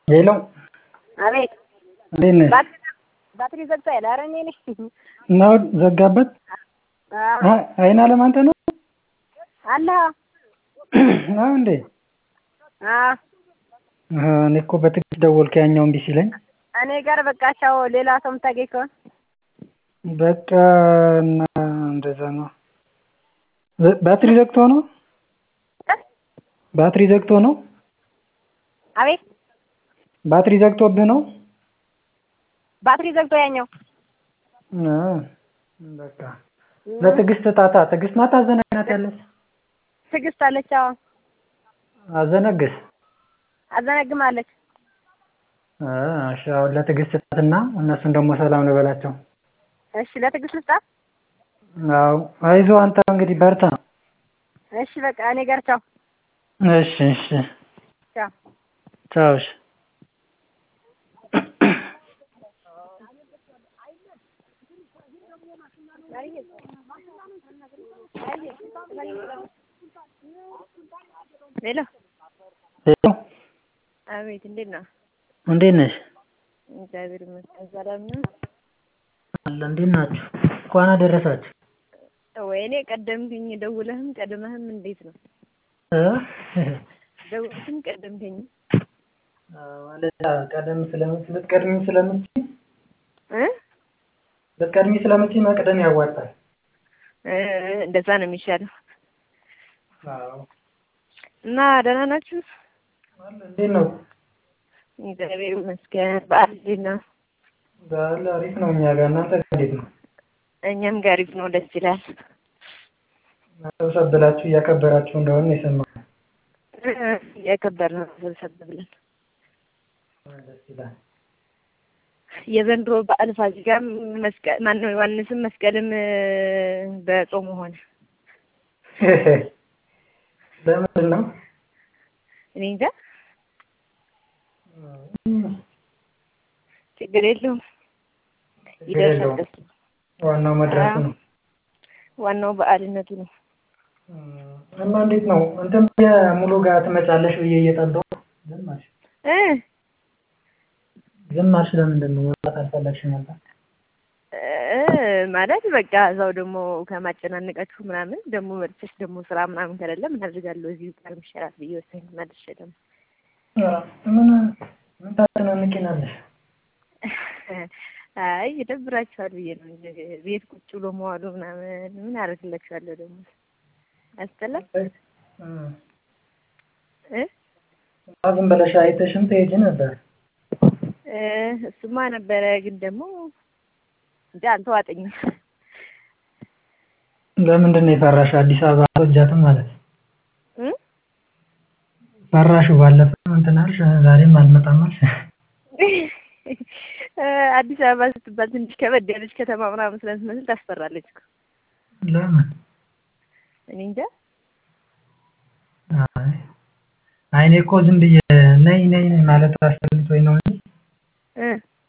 ሄሎ አቤት እንዴት ነሽ? ባትሪ ዘግቷል። ኧረ እኔ ነኝ። ነው ዘጋበት? አ- አይን አለም አንተ ነው አለ ነው እንዴ? አዎ፣ አሀ፣ እኔ እኮ በትዕግስት ደወልኩ ያኛው እምቢ ሲለኝ እኔ ጋር በቃ ቻው። ሌላ ሰው የምታገኝ ከሆነ በቃ እና እንደዛ ነው። ዘ- ባትሪ ዘግቶ ነው ባትሪ ዘግቶ ነው አቤት ባትሪ ዘግቶብህ ነው? ባትሪ ዘግቶ ያኛው አ፣ በቃ ለትዕግስት ጣጣ ትዕግስት ናት አዘናግናት ያለች ትዕግስት አለች። አዎ አዘነግስ አዘነግማለች። አ፣ እሺ አሁን ለትዕግስት ጣትና እነሱን ደግሞ ሰላም ልበላቸው። እሺ ለትዕግስት ልስጣት። አዎ አይዞህ አንተ እንግዲህ በርታ። እሺ በቃ እኔ ጋር ቻው እሺ እሺ ቻው። ቻው እሺ ሄሎ ሄሎ አቤት፣ እንዴት ነው? እንዴት ነሽ? እግዚአብሔር ይመስገን ሰላም ነው። አለ እንዴት ናችሁ? እንኳን አደረሳችሁ። ወይኔ ቀደምክኝ፣ ደውለህም ቀድመህም እንዴት ነው? እ ደውለህም ቀደምከኝ ማለት ቀደም ስለምት ልትቀድሚ ስለምትይ እ ልትቀድሚ ስለምትይ መቅደም ያዋጣል። እ እንደዛ ነው የሚሻለው። አዎ እና ደህና ናችሁ? አለ እንዴት ነው? እግዚአብሔር ይመስገን። በዓል እንዴት ነው? በዓል አሪፍ ነው እኛ ጋር። እናንተ ጋር እንዴት ነው? እኛም ጋር አሪፍ ነው፣ ደስ ይላል። ሰብሰብ ብላችሁ እያከበራችሁ እንደሆነ ነው የሰማሁት። እ እያከበርን ነው ሰብሰብ ብለን። ደስ ይላል። የዘንድሮ በዓል ፋሲካም መስቀል ማነው ዮሐንስም መስቀልም እ በጾሙ ሆነ። ለምንድን ነው? እኔ እንጃ ችግር የለውም ችግር ይደርሳል። የለውም። ደስ ዋናው መድረሱ ነው። ዋናው በዓልነቱ ነው። እና እንዴት ነው እንትን ሙሉ ጋር ትመጫለሽ ብዬ እየጠበኩ ዝም አልሽ። እ ዝም አልሽ ለምንድን ነው? መውጣት አልፈለግሽም ነበር? እ ማለት በቃ እዛው ደግሞ ከማጨናነቃችሁ ምናምን ደግሞ መርቸሽ ደግሞ ስራ ምናምን ከሌለ ምን አድርጋለሁ እዚሁ ጋር ምሸራት ብዬ ወሰኝ መልሼ ደግሞ ምን ምን ታጨናንቂናለሽ? አይ ይደብራችኋል ብዬ ነው እንጂ ቤት ቁጭ ብሎ መዋሉ ምናምን ምን አደርግላችኋለሁ ደግሞ አስጠላም እ ዝም ብለሽ አይተሽም ትሄጂ ነበር። እ እሱማ ነበረ ግን ደግሞ እንጂ አልተዋጠኝም። ለምንድን ነው የፈራሽ? አዲስ አበባ አትወጃትም ማለት ነው? እ ፈራሹ ባለፈው እንትን አልሽ፣ ዛሬም አልመጣም አልሽ። እ አዲስ አበባ ስትባል ትንሽ ከበድ ያለች ከተማ ምናምን ስለምትመስል ታስፈራለች እኮ። ለምን? እኔ እንጃ አይ አይ እኔ እኮ ዝም ብዬ ነይ ነይ ነይ ማለት አስፈልቶኝ ነው እንጂ እ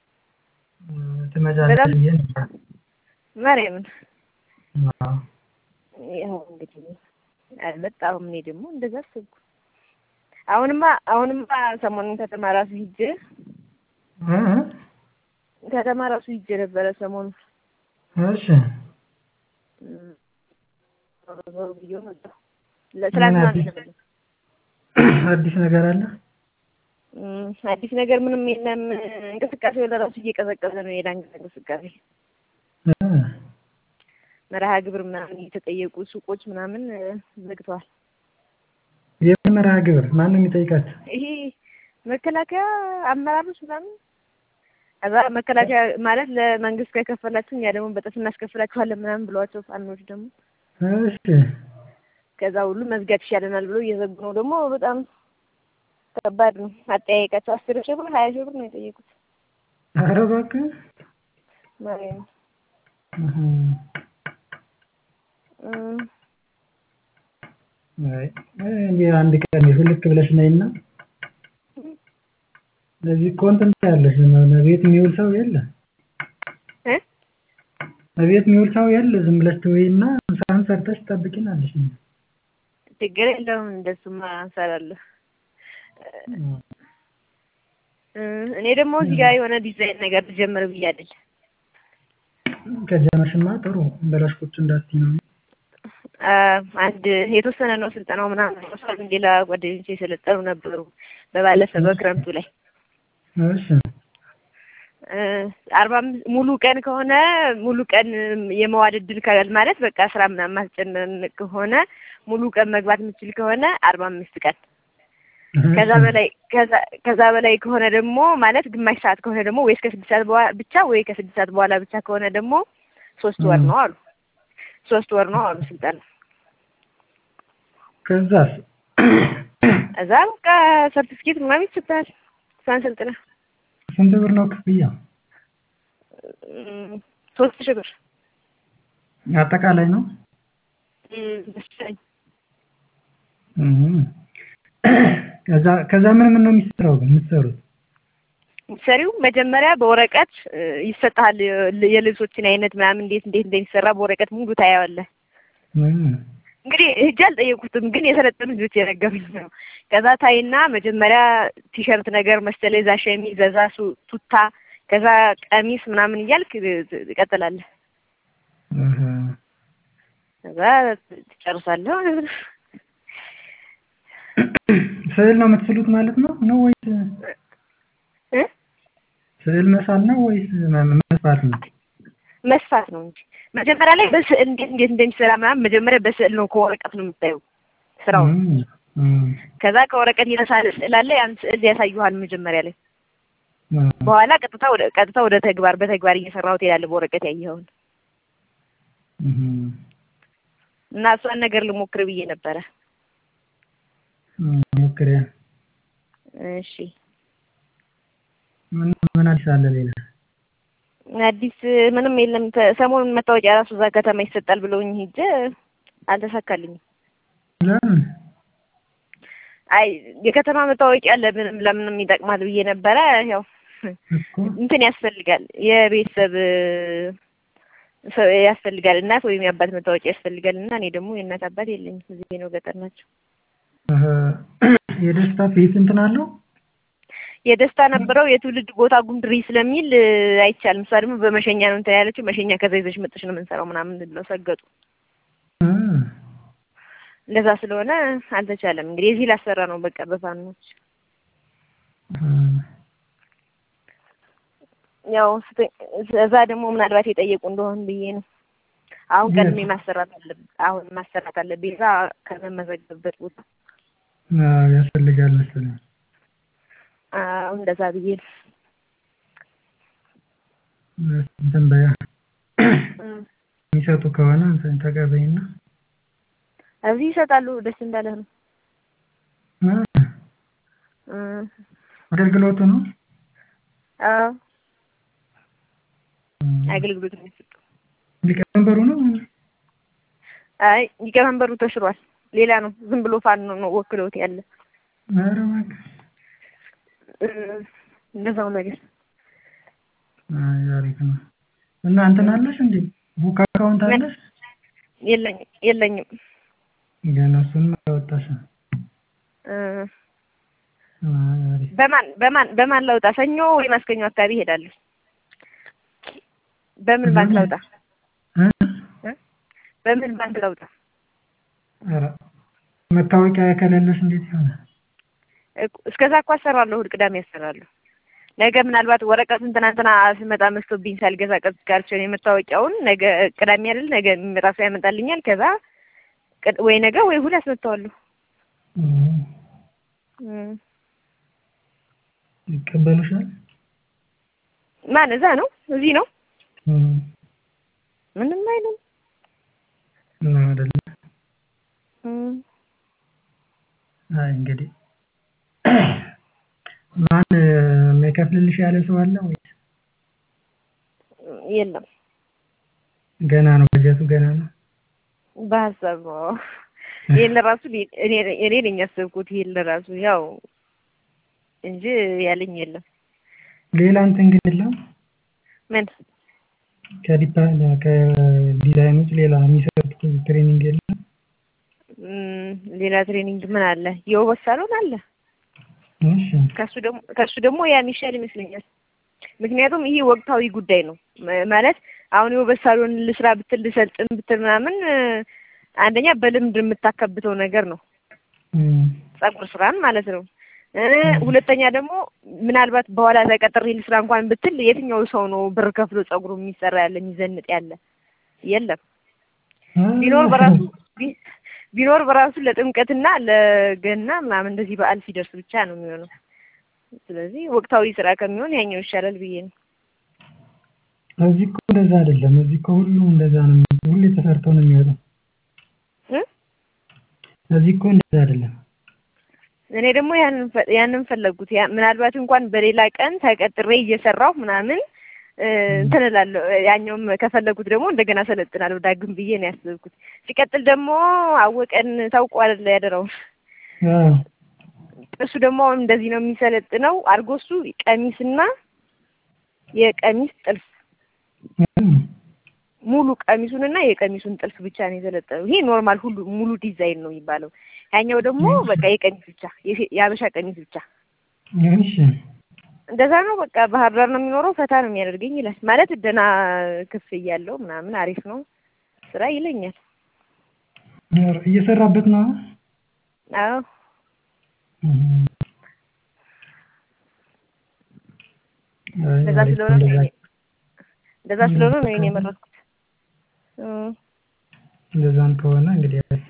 ትመጫለሽ በጣም- ብዬ ነበር። ማርያምን አዎ። ያው እንግዲህ አልመጣሁም። እኔ ደግሞ እንደዛ አሰብኩ። አሁንማ አሁንማ ሰሞኑን ከተማ ራሱ ሂጄ እ እ ከተማ ራሱ ሂጄ ነበረ ሰሞኑን እሺ እም፣ ዞር ብዬ መጣሁ። ለትላንትና አዲስ? ነው የመጣሁት። አዲስ ነገር አለ? እም፣ አዲስ ነገር ምንም የለም። እንቅስቃሴው ለራሱ እየቀዘቀዘ ነው። የዳንግላ እንቅስቃሴ እ መርሃ ግብር ምናምን እየተጠየቁ ሱቆች ምናምን እ፣ ዘግተዋል። የምን መርሃ ግብር? ማን ነው የሚጠይቃቸው? ይሄ መከላከያ አመራሮች ምናምን ከዛ መከላከያ ማለት ለመንግስት ከከፈላችሁ እኛ ደግሞ በጥፍ እናስከፍላችኋለን ምናምን ብለዋቸው ፋኖች ደግሞ እሺ ከዛ ሁሉ መዝጋት ይሻለናል ብሎ እየዘጉ ነው። ደግሞ በጣም ከባድ ነው አጠያየቃቸው። አስር ሺህ ብር ሀያ ሺህ ብር ነው የጠየቁት። ኧረ እባክህ ማርያም እህ እም፣ አይ እንዴ አንድ ቀን ሁልክ ብለሽ ነይና ለዚህ እኮ እንትን ያለሽ ቤት የሚውል ሰው የለ እ በቤት የሚውል ሰው የለ ዝም ብለሽ ትወይና ስራህን ሰርተሽ ትጠብቂናለሽ ችግር የለውም እንደሱማ እንሰራለሁ። እኔ ደግሞ እዚህ ጋር የሆነ ዲዛይን ነገር ልጀምር ብዬ አይደል ከጀመርሽማ ጥሩ በላሽ ቁጭ እንዳትዪ ነው። አንድ የተወሰነ ነው ስልጠናው ምናምን ወስዷል። ሌላ ጓደኞቼ የሰለጠኑ ነበሩ በባለፈ በክረምቱ ላይ እሺ አርባ አምስት ሙሉ ቀን ከሆነ ሙሉ ቀን የመዋል እድል ካል ማለት በቃ ስራ ምናምን ማስጨነቅ ከሆነ ሙሉ ቀን መግባት የምችል ከሆነ አርባ አምስት ቀን ከዛ በላይ ከዛ በላይ ከሆነ ደግሞ ማለት ግማሽ ሰዓት ከሆነ ደግሞ ወይ እስከ ስድስት ሰዓት ብቻ ወይ ከስድስት ሰዓት በኋላ ብቻ ከሆነ ደግሞ ሶስት ወር ነው አሉ። ሶስት ወር ነው አሉ ስልጠና። ከዛስ እዛ በቃ ሰርቲፊኬት ምናምን ይሰጣል። እሷን ስልጥና ስንት ብር ነው ክፍያ? ሶስት ሺህ ብር አጠቃላይ ነው መሰለኝ። ከዛ ከዛ ምን ምን ነው የሚሰራው ግን የምትሰሩት? ሰሪው መጀመሪያ በወረቀት ይሰጥሃል የልብሶችን አይነት ምናምን እንዴት እንዴት እንደሚሰራ በወረቀት ሙሉ ታያዋለህ። እንግዲህ ሂጅ አልጠየቁትም፣ ግን የሰለጠኑ ልጆች የነገሩኝ ነው። ከዛ ታይና መጀመሪያ ቲሸርት ነገር መሰለኝ፣ እዛ ሸሚዝ፣ እዛ ቱታ፣ ከዛ ቀሚስ ምናምን እያልክ ትቀጥላለህ። ከዛ ትጨርሳለህ። ስዕል ነው የምትስሉት ማለት ነው ነው ወይስ ስዕል መሳል ነው ወይስ መስፋት ነው? መስፋት ነው እንጂ መጀመሪያ ላይ በስዕል እንዴት እንዴት እንደሚሰራ ምናምን መጀመሪያ በስዕል ነው ከወረቀት ነው የምታየው ስራውን። ከዛ ከወረቀት የተሳለ ስዕል አለ። ያን ስዕል ያሳዩሃል መጀመሪያ ላይ። በኋላ ቀጥታ ወደ ቀጥታ ወደ ተግባር በተግባር እየሰራው ትሄዳለህ በወረቀት ያየኸውን እና እሷን ነገር ልሞክር ብዬ ነበረ። ሞክሪያ። እሺ ምን ምን አዲስ አለ ሌላ? አዲስ ምንም የለም። ሰሞኑን መታወቂያ ራሱ እዛ ከተማ ይሰጣል ብለውኝ ሂጅ አልተሳካልኝም። ለምን? አይ የከተማ መታወቂያ ለምንም ለምንም ይጠቅማል ብዬ ነበረ። ያው እንትን ያስፈልጋል የቤተሰብ ያስፈልጋል እናት ወይም የአባት መታወቂያ ያስፈልጋል እና እኔ ደግሞ የእናት አባት የለኝም። እዚህ ነው ገጠር ናቸው። የደስታ ፊት እንትን አለው የደስታ ነበረው የትውልድ ቦታ ጉምድሪ ስለሚል አይቻልም። እሷ ደግሞ በመሸኛ ነው እንትን ያለችው። መሸኛ ከዛ ይዘሽ መጥሽ ነው የምንሰራው ምናምን ብለው ሰገጡ። እንደዛ ስለሆነ አልተቻለም። እንግዲህ እዚህ ላሰራ ነው በቃ በፋኖች ያው እዛ ደግሞ ምናልባት የጠየቁ እንደሆን ብዬ ነው። አሁን ቀድሜ ማሰራት አለብኝ። አሁን ማሰራት አለብኝ እዛ ከመመዘገብበት ቦታ ያስፈልጋል መሰለኝ። አሁን እንደዛ ብዬ ነው። እንትን በያ የሚሰጡ ከሆነ እንትን ተቀበይና እዚህ ይሰጣሉ። ደስ እንዳለህ ነው። አገልግሎቱ ነው። አዎ አገልግሎት ነው የሚሰጠው። ሊቀመንበሩ ነው። አይ ሊቀመንበሩ ተሽሯል። ሌላ ነው። ዝም ብሎ ፋኖ ነው ወክለውት ያለ። ኧረ እባክህ እንደዛው ነገር አይ አሪፍ ነው። እና እንትን አለሽ እንዴ ቡክ አካውንት አለሽ? የለኝም የለኝም። ገና እሱን አላወጣሽም። በማን በማን በማን ላውጣ? ሰኞ ወይ ማስከኞ አካባቢ እሄዳለሁ። በምን ባንክ ላውጣ? በምን ባንክ ላውጣ? ኧረ መታወቂያ ከሌለሽ እንዴት ይሆናል? እስከዛ እኮ አሰራለሁ። እሑድ ቅዳሜ አሰራለሁ። ነገ ምናልባት ወረቀቱን ትናንትና ስመጣ መስቶብኝ ሳልገዛ ቀርቼ ነው የመታወቂያውን። ነገ ቅዳሜ አይደል? ነገ የሚመጣ ሰው ያመጣልኛል። ከዛ ወይ ነገ ወይ እሑድ አስመታዋለሁ። ይቀበሉሻል? ማን እዛ ነው? እዚህ ነው? ምንም አይልም። ነው አይደለ? አይ እንግዲህ ማን የሚከፍልልሽ ያለ ሰው አለ ወይስ የለም? ገና ነው፣ በጀቱ ገና ነው። በሀሳብ ነው። ይሄን ለራሱ እኔ እኔ ነኝ ያሰብኩት ይሄን ለራሱ ያው እንጂ ያለኝ የለም። ሌላ እንትን ግን የለም ምን ከዲፓ ከዲዛይን ውጭ ሌላ የሚሰጡት ትሬኒንግ የለም? ሌላ ትሬኒንግ ምን አለ? የውበት ሳሎን አለ። እሺ ከሱ ደግሞ ከሱ ደግሞ ያ የሚሻል ይመስለኛል። ምክንያቱም ይሄ ወቅታዊ ጉዳይ ነው ማ- ማለት አሁን የውበት ሳሎን ልስራ ብትል ልሰልጥን ብትል ምናምን እ፣ አንደኛ በልምድ የምታከብተው ነገር ነው እም፣ ጸጉር ስራን ማለት ነው። እ፣ ሁለተኛ ደግሞ ምናልባት በኋላ ተቀጥሬ ልስራ እንኳን ብትል የትኛው ሰው ነው ብር ከፍሎ ጸጉሩ የሚሰራ ያለ የሚዘንጥ ያለ የለም። ቢኖር በራሱ ቢ- ቢኖር በራሱ ለጥምቀትና ለገና ምናምን እንደዚህ በዓል ሲደርስ ብቻ ነው የሚሆነው። ስለዚህ ወቅታዊ ስራ ከሚሆን ያኛው ይሻላል ብዬ ነው። እዚህ እኮ እንደዛ አይደለም። እዚህ እኮ ሁሉም እንደዛ ነው። የሚወጣው። ሁሌ ተሰርቶ ነው የሚወጣው። እ? እዚህ እኮ እንደዛ አይደለም። እኔ ደግሞ ያንን ፈ- ያንን ፈለጉት ያ ምናልባት እንኳን በሌላ ቀን ተቀጥሬ እየሰራሁ ምናምን እ፣ እንትን እላለሁ። ያኛውም ከፈለጉት ደግሞ እንደገና ሰለጥናለሁ ዳግም ብዬ ነው ያሰብኩት። ሲቀጥል ደግሞ አወቀን ታውቀው አይደለ ያደረው አዎ እሱ ደግሞ አሁን እንደዚህ ነው የሚሰለጥነው አድርጎ እሱ ቀሚስና የቀሚስ ጥልፍ እም፣ ሙሉ ቀሚሱንና የቀሚሱን ጥልፍ ብቻ ነው የሰለጠነው። ይሄ ኖርማል ሁሉ ሙሉ ዲዛይን ነው የሚባለው። ያኛው ደግሞ በቃ የቀሚስ ብቻ የሴ- የሀበሻ ቀሚስ ብቻ እሺ እንደዛ ነው። በቃ ባህር ዳር ነው የሚኖረው ፈታ ነው የሚያደርገኝ ይላል። ማለት ደህና ክፍያ ያለው ምናምን አሪፍ ነው ስራ ይለኛል። ኧረ፣ እየሰራበት ነው። አዎ እም፣ አይ፣ እንደዛ አሪፍ ስለሆነ ነው እንደዛ እኔ- እንደዛ ስለሆነ ነው እኔ የመረጥኩት። እ፣ እንደዛም ከሆነ እንግዲህ አሪፍ።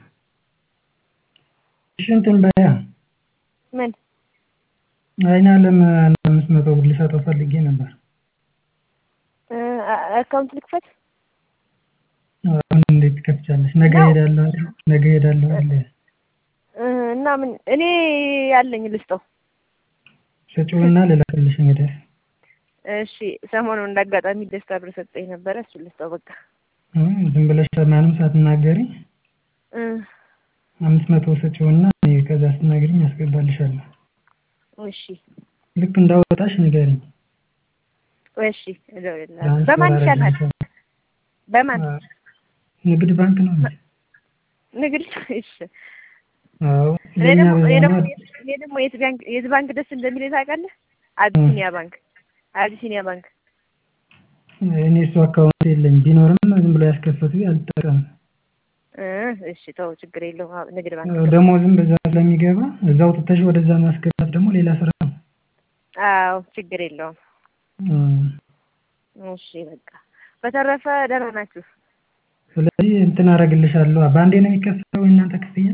እሺ እንትን በያ ምን አይን አለም አንድ አምስት መቶ ብር ልሰጠው ፈልጌ ነበር። እ፣ አ- አካውንት ልክፈት? አሁን እንዴት ትከፍቻለሽ? ነገ ነው። ሄዳለሁ አይደል? ነገ ሄዳለሁ አይደል? እ፣ እና ምን እኔ ያለኝ ልስጠው። ስጪውና ልላክልሽ እንግዲህ እሺ ሰሞኑን እንዳጋጣሚ ደስታ ብር ሰጠኝ ነበረ። እሱ ልስጠው በቃ። እም፣ ዝም ብለሽ ማንም ሳትናገሪ እ፣ አምስት መቶ ስጪውና እኔ ከዛ ስትናገሪኝ አስገባልሻለሁ። እሺ ልክ እንዳወጣሽ ንገሪኝ። እሺ እደውልልሃለሁ። በማን ይሻላል? በማን አዎ፣ ንግድ ባንክ ነው እንጂ። ንግድ? እሺ አዎ እኔ ለእኛ ደግሞ እኔ ደግሞ በዛኛው እኔ ደግሞ የት ባንክ የት ባንክ ደስ እንደሚል ታውቃለህ? አቢሲኒያ ባንክ አቢሲኒያ ባንክ እኔ እሱ አካውንት የለኝ ቢኖርም ዝም ብሎ ያስከፈቱ አልጠቀምም። እ እሺ ተው ችግር የለውም። አዎ፣ ንግድ ባንክ ያው ደሞዝም በዛ ስለሚገባ እዛው ትተሽ ወደዛ ማስገባት ደግሞ ሌላ ስራ ነው። አዎ ችግር የለውም። እም፣ እሺ በቃ በተረፈ ደህና ናችሁ? ስለዚህ እንትን አደርግልሻለሁ። በአንዴ ነው የሚከፈለው የእናንተ ክፍያ?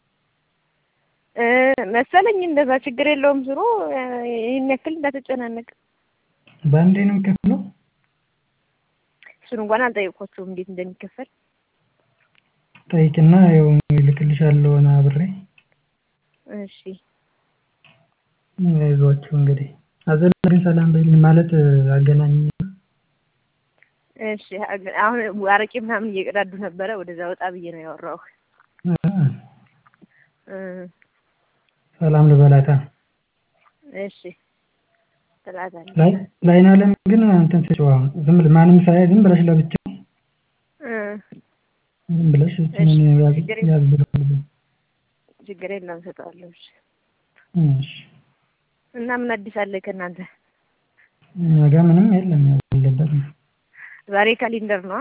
እ መሰለኝ እንደዛ ችግር የለውም። ስሩ ይህን ያክል እንዳትጨናነቅ። በአንዴ ነው የሚከፈለው? እሱን እንኳን አልጠየቅኳቸውም እንዴት እንደሚከፈል። ጠይቅና ያው ይልክልሻለሁ ና አብሬ እሺ አይዟችሁ እንግዲህ አዘላ ግን ሰላም በይልኝ ማለት አገናኝ እሺ አግ- አሁን አረቄ ምናምን እየቀዳዱ ነበረ። ወደዛ ወጣ ብዬ ነው ያወራው። እ ሰላም ልበላታ እሺ ትላታለህ። ላይ ላይን አለም ግን እንትን ስጪው አሁን ዝም ብለሽ ማንም ሳያይ ዝም ብለሽ ለብቻ እ ዝም ብለሽ እችን እሺ፣ ያዝ ችግር ያዝ ብለሽ ችግር የለም እሰጠዋለሁ። እሺ እሺ እና ምን አዲስ አለ ከእናንተ? እኛ ጋር ምንም የለም ያው ያለበት ነው ዛሬ ካሌንደር ነው።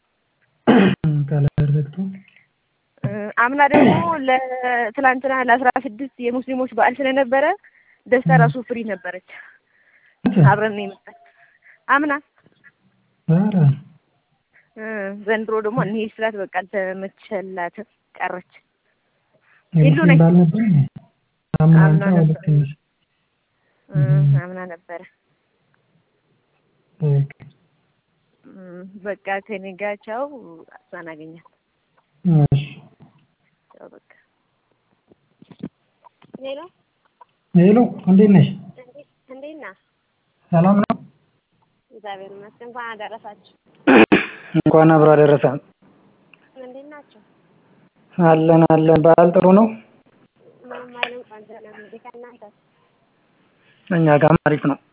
ካላደር ዘግቶ እ አምና ደግሞ ለትላንትና ለአስራ ስድስት የሙስሊሞች በዓል ስለነበረ ደስታ ራሱ ፍሪ ነበረች። አብረን ነው የመጣች አምና። ኧረ እ ዘንድሮ ደግሞ እንሂድ ስላት በቃ አልተመቸላትም ቀረች። የሙስሊም በዓል ነበር እንዴ? አምና አምና እንኳን ነበር። ልክ ነሽ። እ እም። አምና ነበረ። በቃ እ በቃ ከኔ ጋር ቻው። እሷን አገኛት እሺ ቻው በቃ ሌላ ሄሎ እንዴት ነሽ? እንዴት ነህ? ሰላም ነው? እግዚአብሔር ይመስገን። እንኳን አደረሳችሁ። እንኳን አብሮ አደረሰን። እንዴት ናቸው? አለን አለን። በዓል ጥሩ ነው? ምንም አይልም። ቆንጆ ነው። እንዴ ከእናንተ እኛ ጋርም አሪፍ ነው።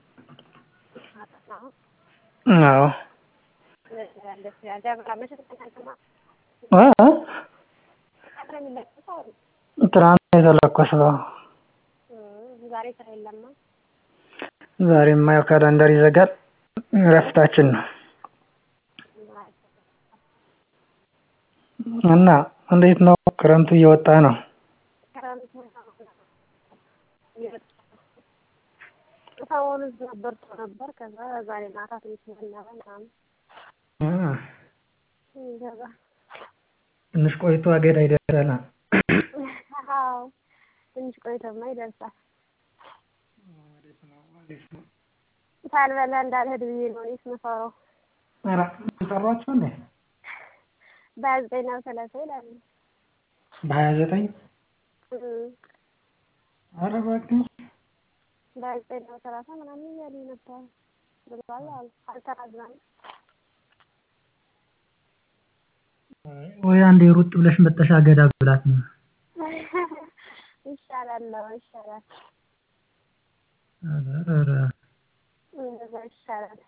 አዎ ደስ ይላል። ደብረ መቼ ተጠናቀቀ? እ እ አብረን እንለቅሰው። ትናንት የተለኮሰው እ ዛሬ ስራ የለማ። ዛሬማ ያው ካላንደር ይዘጋል እረፍታችን ነው። እና እንዴት ነው ክረምቱ እየወጣ ነው? ክረምቱ ሰሞኑን ዝናብ በርቶ ነበር። ከዛ ዛሬ ማታ ትንሽ ዘነበ ምናምን ከዛ ትንሽ ቆይቶ አገዳ ይደርሳል። አዎ ትንሽ ቆይቶማ ይደርሳል። ሳልበላ እንዳልሄድ ብዬ ነው እኔስ የምፈራው። ኧረ ጠሯቸው እንዴ? በሀያ ዘጠኝ ነው ሰላሳ ይላሉ። በሀያ ዘጠኝ እም ኧረ እባክህ በሀያ ዘጠኝ ነው ሰላሳ ምናምን እያሉኝ ነበር ብለዋል አሉ። አልተራዘመም። ወይ አንዴ ሩጥ ብለሽ መጠሻ አገዳ ብላት ነው። ይሻላል ነው ይሻላል። ኧረ እንደዛ ይሻላል።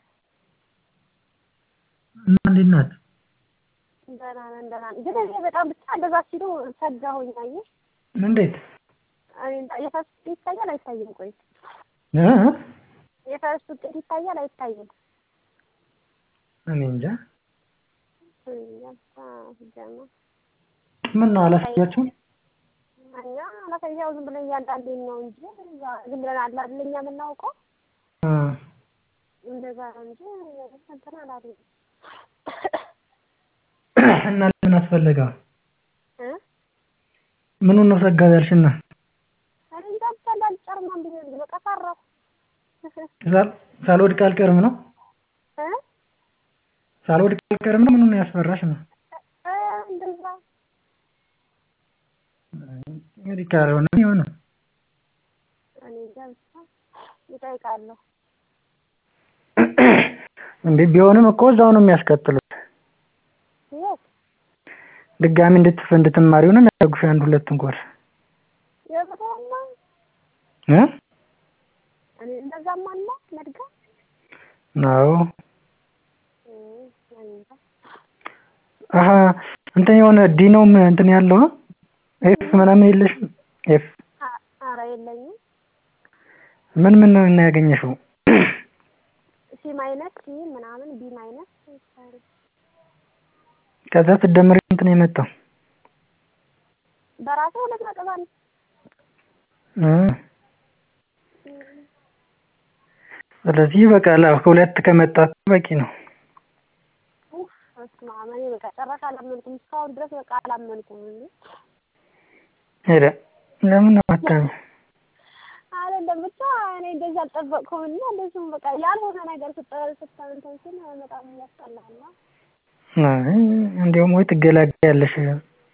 እና እንዴት ናት? ደህና ነን ደህና ነን። ግን እኔ በጣም ብቻ እንደዛ ሲሉ ሰጋሁኝ። አየህ እንዴት እኔ የፈርስ ውጤት ይታያል አይታይም? ቆይ እ የፈርስ ውጤት ይታያል አይታይም? እኔ እንጃ እንጃ ሲጀመር ምን ነው አላሳያችሁም? እኛ አላሳያው ዝም ብለን እያንዳንዴን ነው እንጂ እዛ ዝም ብለን አለ አይደል እኛ የምናውቀው እ እንደዛ ነው እንጂ እንትን አላሉም እና ለምን አስፈለገው? እ ምኑን ነው ሰጋው ያልሽና? እኔ እንጃ ብቻ እንዳልጨርማም ብዬ ነው በቃ ፈራሁ ሳል- ሳልወድቅ አልቀርም ነው? እ ሳልወድቅ አልቀርም ነው? ምኑን ያስፈራሽ ነው? እ እንደዛ እንግዲህ ካልሆነ የሆነ እኔ እንጃ ብቻ እጠይቃለሁ። እንዴ ቢሆንም እኮ እዛው ነው የሚያስቀጥሉት። የት ድጋሚ እንድትፍ እንድትማሪው ነው የሚያደርጉሽ አንድ ሁለቱን ኮርስ የብሮማ እ እኔ እንደዛም አለ መድገም ነው እ እኔ እንጃ አሀ እንትን የሆነ ዲ ነው ም- እንትን ያለው ኤፍ ምናምን የለሽም? ኤፍ አ- ኧረ የለኝም ምን ምን ነው እና ያገኘሽው? ሲ ማይነስ ሲ ምናምን ቢ ማይነስ ከዛ ስትደምሪ እንትን ነው የመጣው በራሴ ሁለት ነጥብ አንድ እ ስለዚህ በቃ ላ ሁለት ከመጣ በቂ ነው። ኡፍ በስመ አብ እኔ በቃ ጭራሽ አላመንኩም እስካሁን ድረስ በቃ አላመንኩም እንዴ ሄደ ለምን ነው አታሚ አይደለም ብቻ እኔ እንደዚህ አልጠበቅኩም እና እንደዚሁም በቃ ያልሆነ ነገር ስጠ ስታንተን ስል በጣም ያስጠላል አይ እንዲያውም ወይ ትገላገያለሽ እንዴ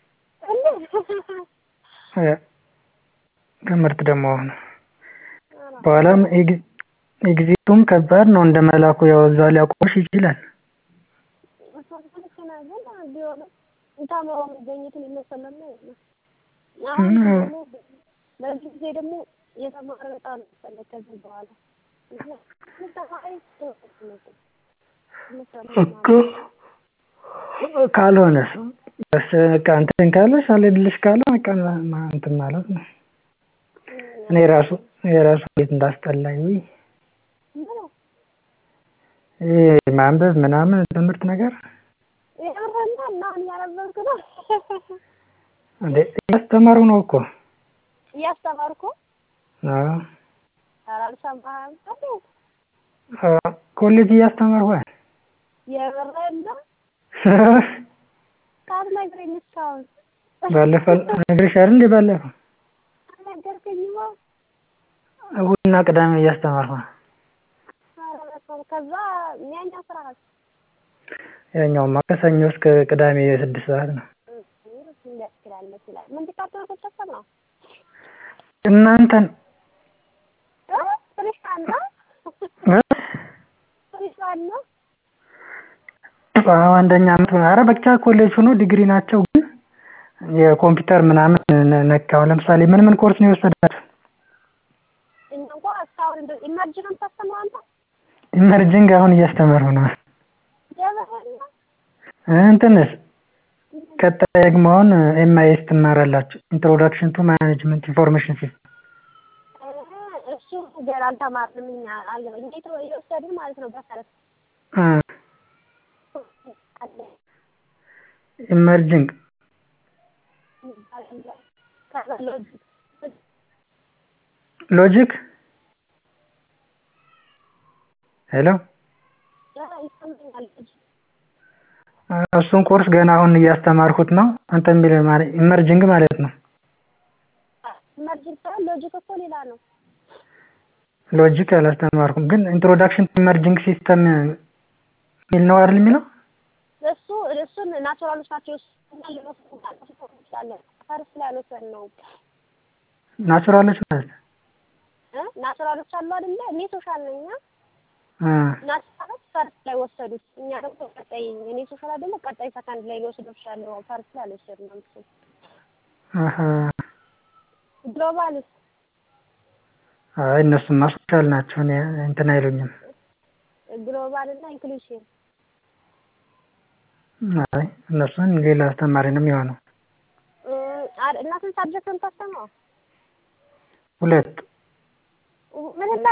እ ትምህርት ደግሞ አሁን በኋላም ኤግ- ኤግዚቱም ከባድ ነው እንደ መላኩ ያው እዛ ሊያቆምሽ ይችላል። ግን ቢሆንም ተምሮ መገኘትን የመሰለ ነው የለም። አሁን ደግሞ በዚህ ጊዜ ደግሞ የተማረ በጣም ያስፈልግ ከዚህ በኋላ ተማሪ እኮ ካልሆነስ በስ በቃ እንትን ካለሽ አልሄድልሽ ካለ በቃ ማ- እንትን ማለት ነው። እኔ ራሱ የራሱ እንዴት እንዳስጠላኝ ውይ ይሄ ማንበብ ምናምን ትምህርት ነገር የምርና እና አሁን እያነበብክ ነው እንዴ እያስተማሩ ነው እኮ እያስተማርኩ አዎ ኧረ አልሰማህም እንዴ አዎ፣ ኮሌጅ እያስተማርኩ አይደል? የምርህን ነው ሳትነግረኝ እስካሁን ባለፈው ነግሬሽ አይደል እንዴ ባለፈው አልነገርከኝማ እሑድና ቅዳሜ እያስተማርኩ ነው። ኧረ በስመ አብ ከዛ ያኛው ስራ ያኛውማ ከሰኞ እስከ ቅዳሜ የስድስት ሰዓት ነው። ደስ ይላል ደስ ይላል ምን ዲፓርትመንት ተሰማ ነው እናንተን እ ፍሬሽማን ነው እ? ፍሬሽማን ነው አዎ አንደኛ አመት ሆነ። ኧረ ብቻ ኮሌጅ ሆኖ ዲግሪ ናቸው ግን የኮምፒውተር ምናምን ነ- ነክ አሁን ለምሳሌ ምን ምን ኮርስ ነው የወሰዳችሁ? እኛ እንኳን እስካሁን እንደው ኢመርጅ ነው የምታስተምረው አንተ ኢመርጂንግ አሁን እያስተማርኩ ነው። የምርህን ነው እንትንስ ቀጣይ ደግሞ አሁን ኤምአይኤስ ትማራላችሁ። ኢንትሮዳክሽን ቱ ማኔጅመንት ኢንፎርሜሽን ሲስተም። እ ገና አልተማርንም እኛ አልገባኝ እንዴት ነው የወሰድን ማለት ነው በፈረስ እ አለ ኢመርጂንግ ከዛ ሎጂክ ሎጂክ ሄሎ ይሰማኛል ሎጂክ እሱን ኮርስ ገና አሁን እያስተማርኩት ነው። አንተ የሚል ማለት ኢመርጂንግ ማለት ነው። ኢመርጂንግ ሳይሆን ሎጂክ እኮ ሌላ ነው። ሎጂክ አላስተማርኩም፣ ግን ኢንትሮዳክሽን ቱ ኢመርጂንግ ሲስተም የሚል ነው አይደል የሚለው? እሱ እሱን ናቹራሎች ናቸው እሱና ልንወስድ እንችላለን። ፈርስ ላይ አልወሰድነው ናቹራሎች ማለት እ ናቹራሎች አሉ አይደለ? እኔ ሶሻል ነኝ እና እ ናቹራሎች ፈርስ ላይ ወሰዱት። እኛ ደግሞ ቀጣይ እኔ ሶሻል አይደለ ቀጣይ ሰከንድ ላይ ሊወስዱ ይችላሉ። ፈርስ ላይ አልወሰድነውም እሱ አሀ ግሎባልስ አይ እነሱማ ሶሻል ናቸው። እኔ እንትን አይሉኝም። ግሎባል እና ኢንክሉሽን አይ እነሱን ሌላ አስተማሪ ነው የሚሆነው። እና ስንት ሳብጀክት ነው የምታስተምረው? ሁለት ምን እና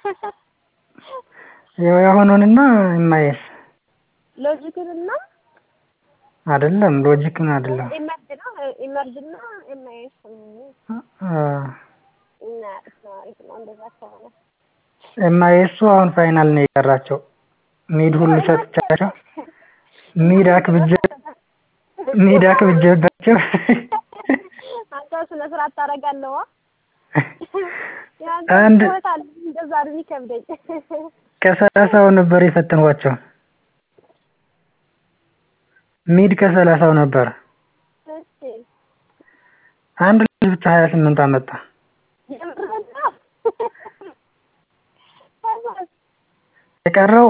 ያው የሆኑንና የማየስ ሎጂክን እና አይደለም ሎጂክን አይደለም። ኢመርጅ ነው ኢመርጅ እና ኤምአይኤስ አ እና አሪፍ ነው እንደዛ ከሆነ ኤምአይኤሱ አሁን ፋይናል ነው የቀራቸው። ሚድ ሁሉ ሰጥቻቸው ሚድ አክብጄ ሚድ አክብጄባቸው አንተ ስነ ስርዓት ታደርጋለህ። አንድ እንደዛ ነው የሚከብደኝ። ከሰላሳው ነበር የፈተንኳቸው። ሚድ ከሰላሳው ነበር። እሺ አንድ ልጅ ብቻ ሀያ ስምንት አመጣ። የምርህን ነው? የቀረው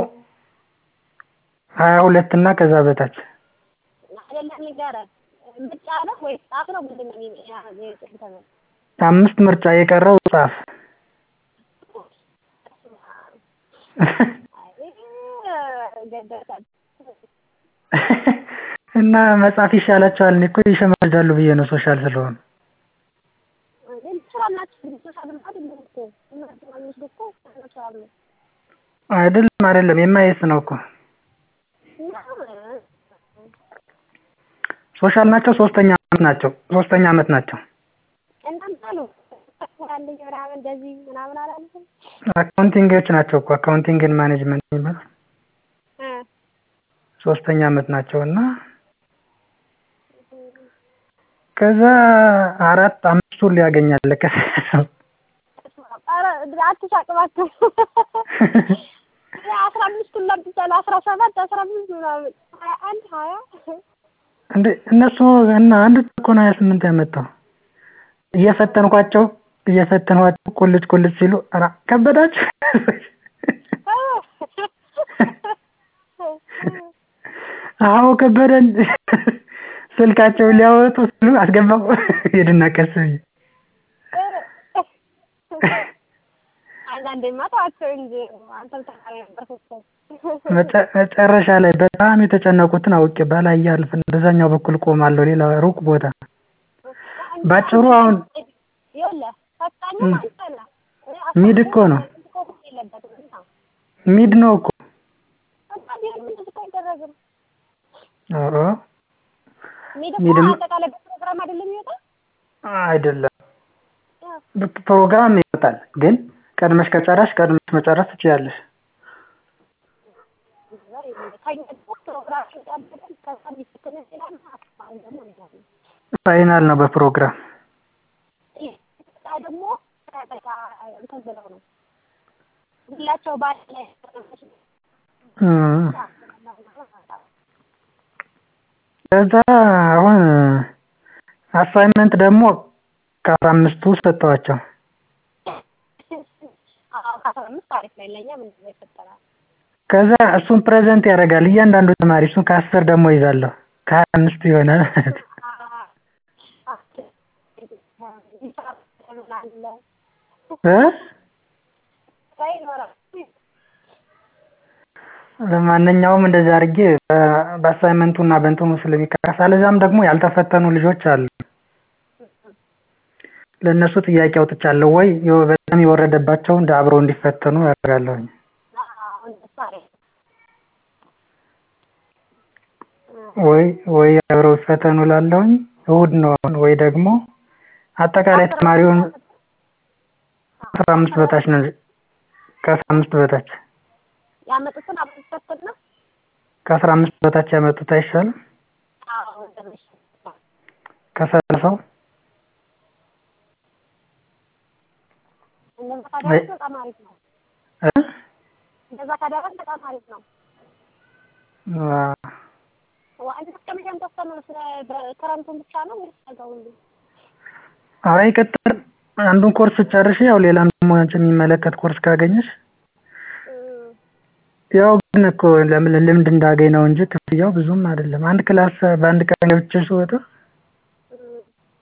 ሀያ ሁለት እና ከዛ በታች አይደለም ንገረን። ምርጫ ነው ወይስ ጻፍ ነው? ምንድን ነው የሚ- ያ- የጽሑፍ ተመን? አምስት ምርጫ የቀረው ጻፍ። አይ ገደልካት። እና መጻፍ ይሻላቸዋል። እኔ እኮ ይሸመዳሉ ብዬ ነው ሶሻል ስለሆኑ። ግን ትችላላችሁ። ግን ሶሻል ልማድ አይደለም እኮ እናንተ ማግኘት እኮ ናቹራል ነው። አይደለም አይደለም የማየስ ነው እኮ እና ሶሻል ናቸው። ሶስተኛ አመት ናቸው። ሶስተኛ አመት ናቸው። እናንተ አሉ አንደኛ ምናምን እንደዚህ ምናምን አላልኩም አካውንቲንጎች ናቸው እኮ አካውንቲንግን ማኔጅመንት የሚባል እ ሶስተኛ አመት ናቸው እና ከዛ አራት አምስቱን ሊያገኛል ከሰው ኧረ አትሳቅ እባክህ። አስራ አምስቱን ለምትቻለህ አስራ ሰባት አስራ አምስት ምናምን ሀያ አንድ ሀያ እንደ እነሱ እና አንድ እኮ ነው ሀያ ስምንት ያመጣው እየፈተንኳቸው እየፈተንኳቸው ቁልጭ ቁልጭ ሲሉ ኧረ ከበዳችሁ አዎ ከበደን ስልካቸውን ሊያወጡ ሲሉ አስገባው ሄድና ቀስ ብዬ አንዳንዴማ ተዋቸው እንጂ አንተም ተማሪ ነበርክ እኮ። መጨ- መጨረሻ ላይ በጣም የተጨነቁትን አውቄ በላይ ያልፍን በዛኛው በኩል ቆማለሁ ሌላ ሩቅ ቦታ ባጭሩ አሁን ይኸውልህ ፈታኙ አንተ ነህ። ሚድ እኮ ነው የለበትም እና ሚድ ነው እኮ በቃ ቢሆንም እንደዚህ እኮ አይደረግም። ኧረ ሚድ እኮ ሚድም- አጠቃላይ በፕሮግራም አይደለም የሚወጣው? አይደለም ያው ፕሮግራም ይወጣል ግን ቀድመሽ ከጨረሽ ቀድመሽ መጨረስ ትችያለሽ ከእኛ ደግሞ ፕሮግራም ይወጣበታል። ከዛ የሚፈተን ይችላል። አሁን ደግሞ እንደዛ ነው። ፋይናል ነው በፕሮግራም ይህ ደግሞ በቃ እንትን ብለው ነው ሁላቸው በአንድ ላይ እም። ከዛ አሁን አሳይመንት ደግሞ ከአስራ አምስቱ ሰጠዋቸው አዎ ከአስራ አምስት አሪፍ ላይ ለእኛ ምንድን ነው ይፈጠራል? ከዛ እሱን ፕሬዘንት ያደርጋል እያንዳንዱ ተማሪ እሱን ከአስር ደግሞ ይዛለሁ ከሀያ አምስቱ ይሆናል ማለት ነው። እ ለማንኛውም እንደዚህ አድርጌ በ- በአሳይመንቱ እና በእንትኑ ስለሚቀረፍ አለዛም ደግሞ ያልተፈተኑ ልጆች አሉ ለእነሱ ጥያቄ አውጥቻለሁ ወይ የው- በጣም የወረደባቸውን አብረው እንዲፈተኑ ያደርጋለሁኝ። አዎ እንደሱ አሪፍ ወይ ወይ አብረው ይፈተኑ እላለሁኝ። እሁድ ነው አሁን ወይ ደግሞ አጠቃላይ ተማሪውን ከአስራ አምስት በታች ነው ከአስራ አምስት በታች ያመጡትን አብረን ይፈተን ነው። ከአስራ አምስት በታች ያመጡት አይሻልም? አዎ እንደዚህ ከሰላሳው እንደዛ ካደረግን በጣም አሪፍ ነው። እ? እንደዛ ካደረግን በጣም አሪፍ ነው። አ- ዋይዝ እስከመቼም ተወሰነ ስለ በክረምቱን ብቻ ነው ወይስ ነገው ሁሉ? ኧረ ይቀጥል። አንዱን ኮርስ ጨርሼ ያው ሌላም ደግሞ አንቺን የሚመለከት ኮርስ ካገኘሽ እም፣ ያው ግን እኮ ለምን ልምድ እንዳገኝ ነው እንጂ ክፍያው ብዙም አይደለም። አንድ ክላስ በአንድ ቀን ገብቼ ስወጣ እም፣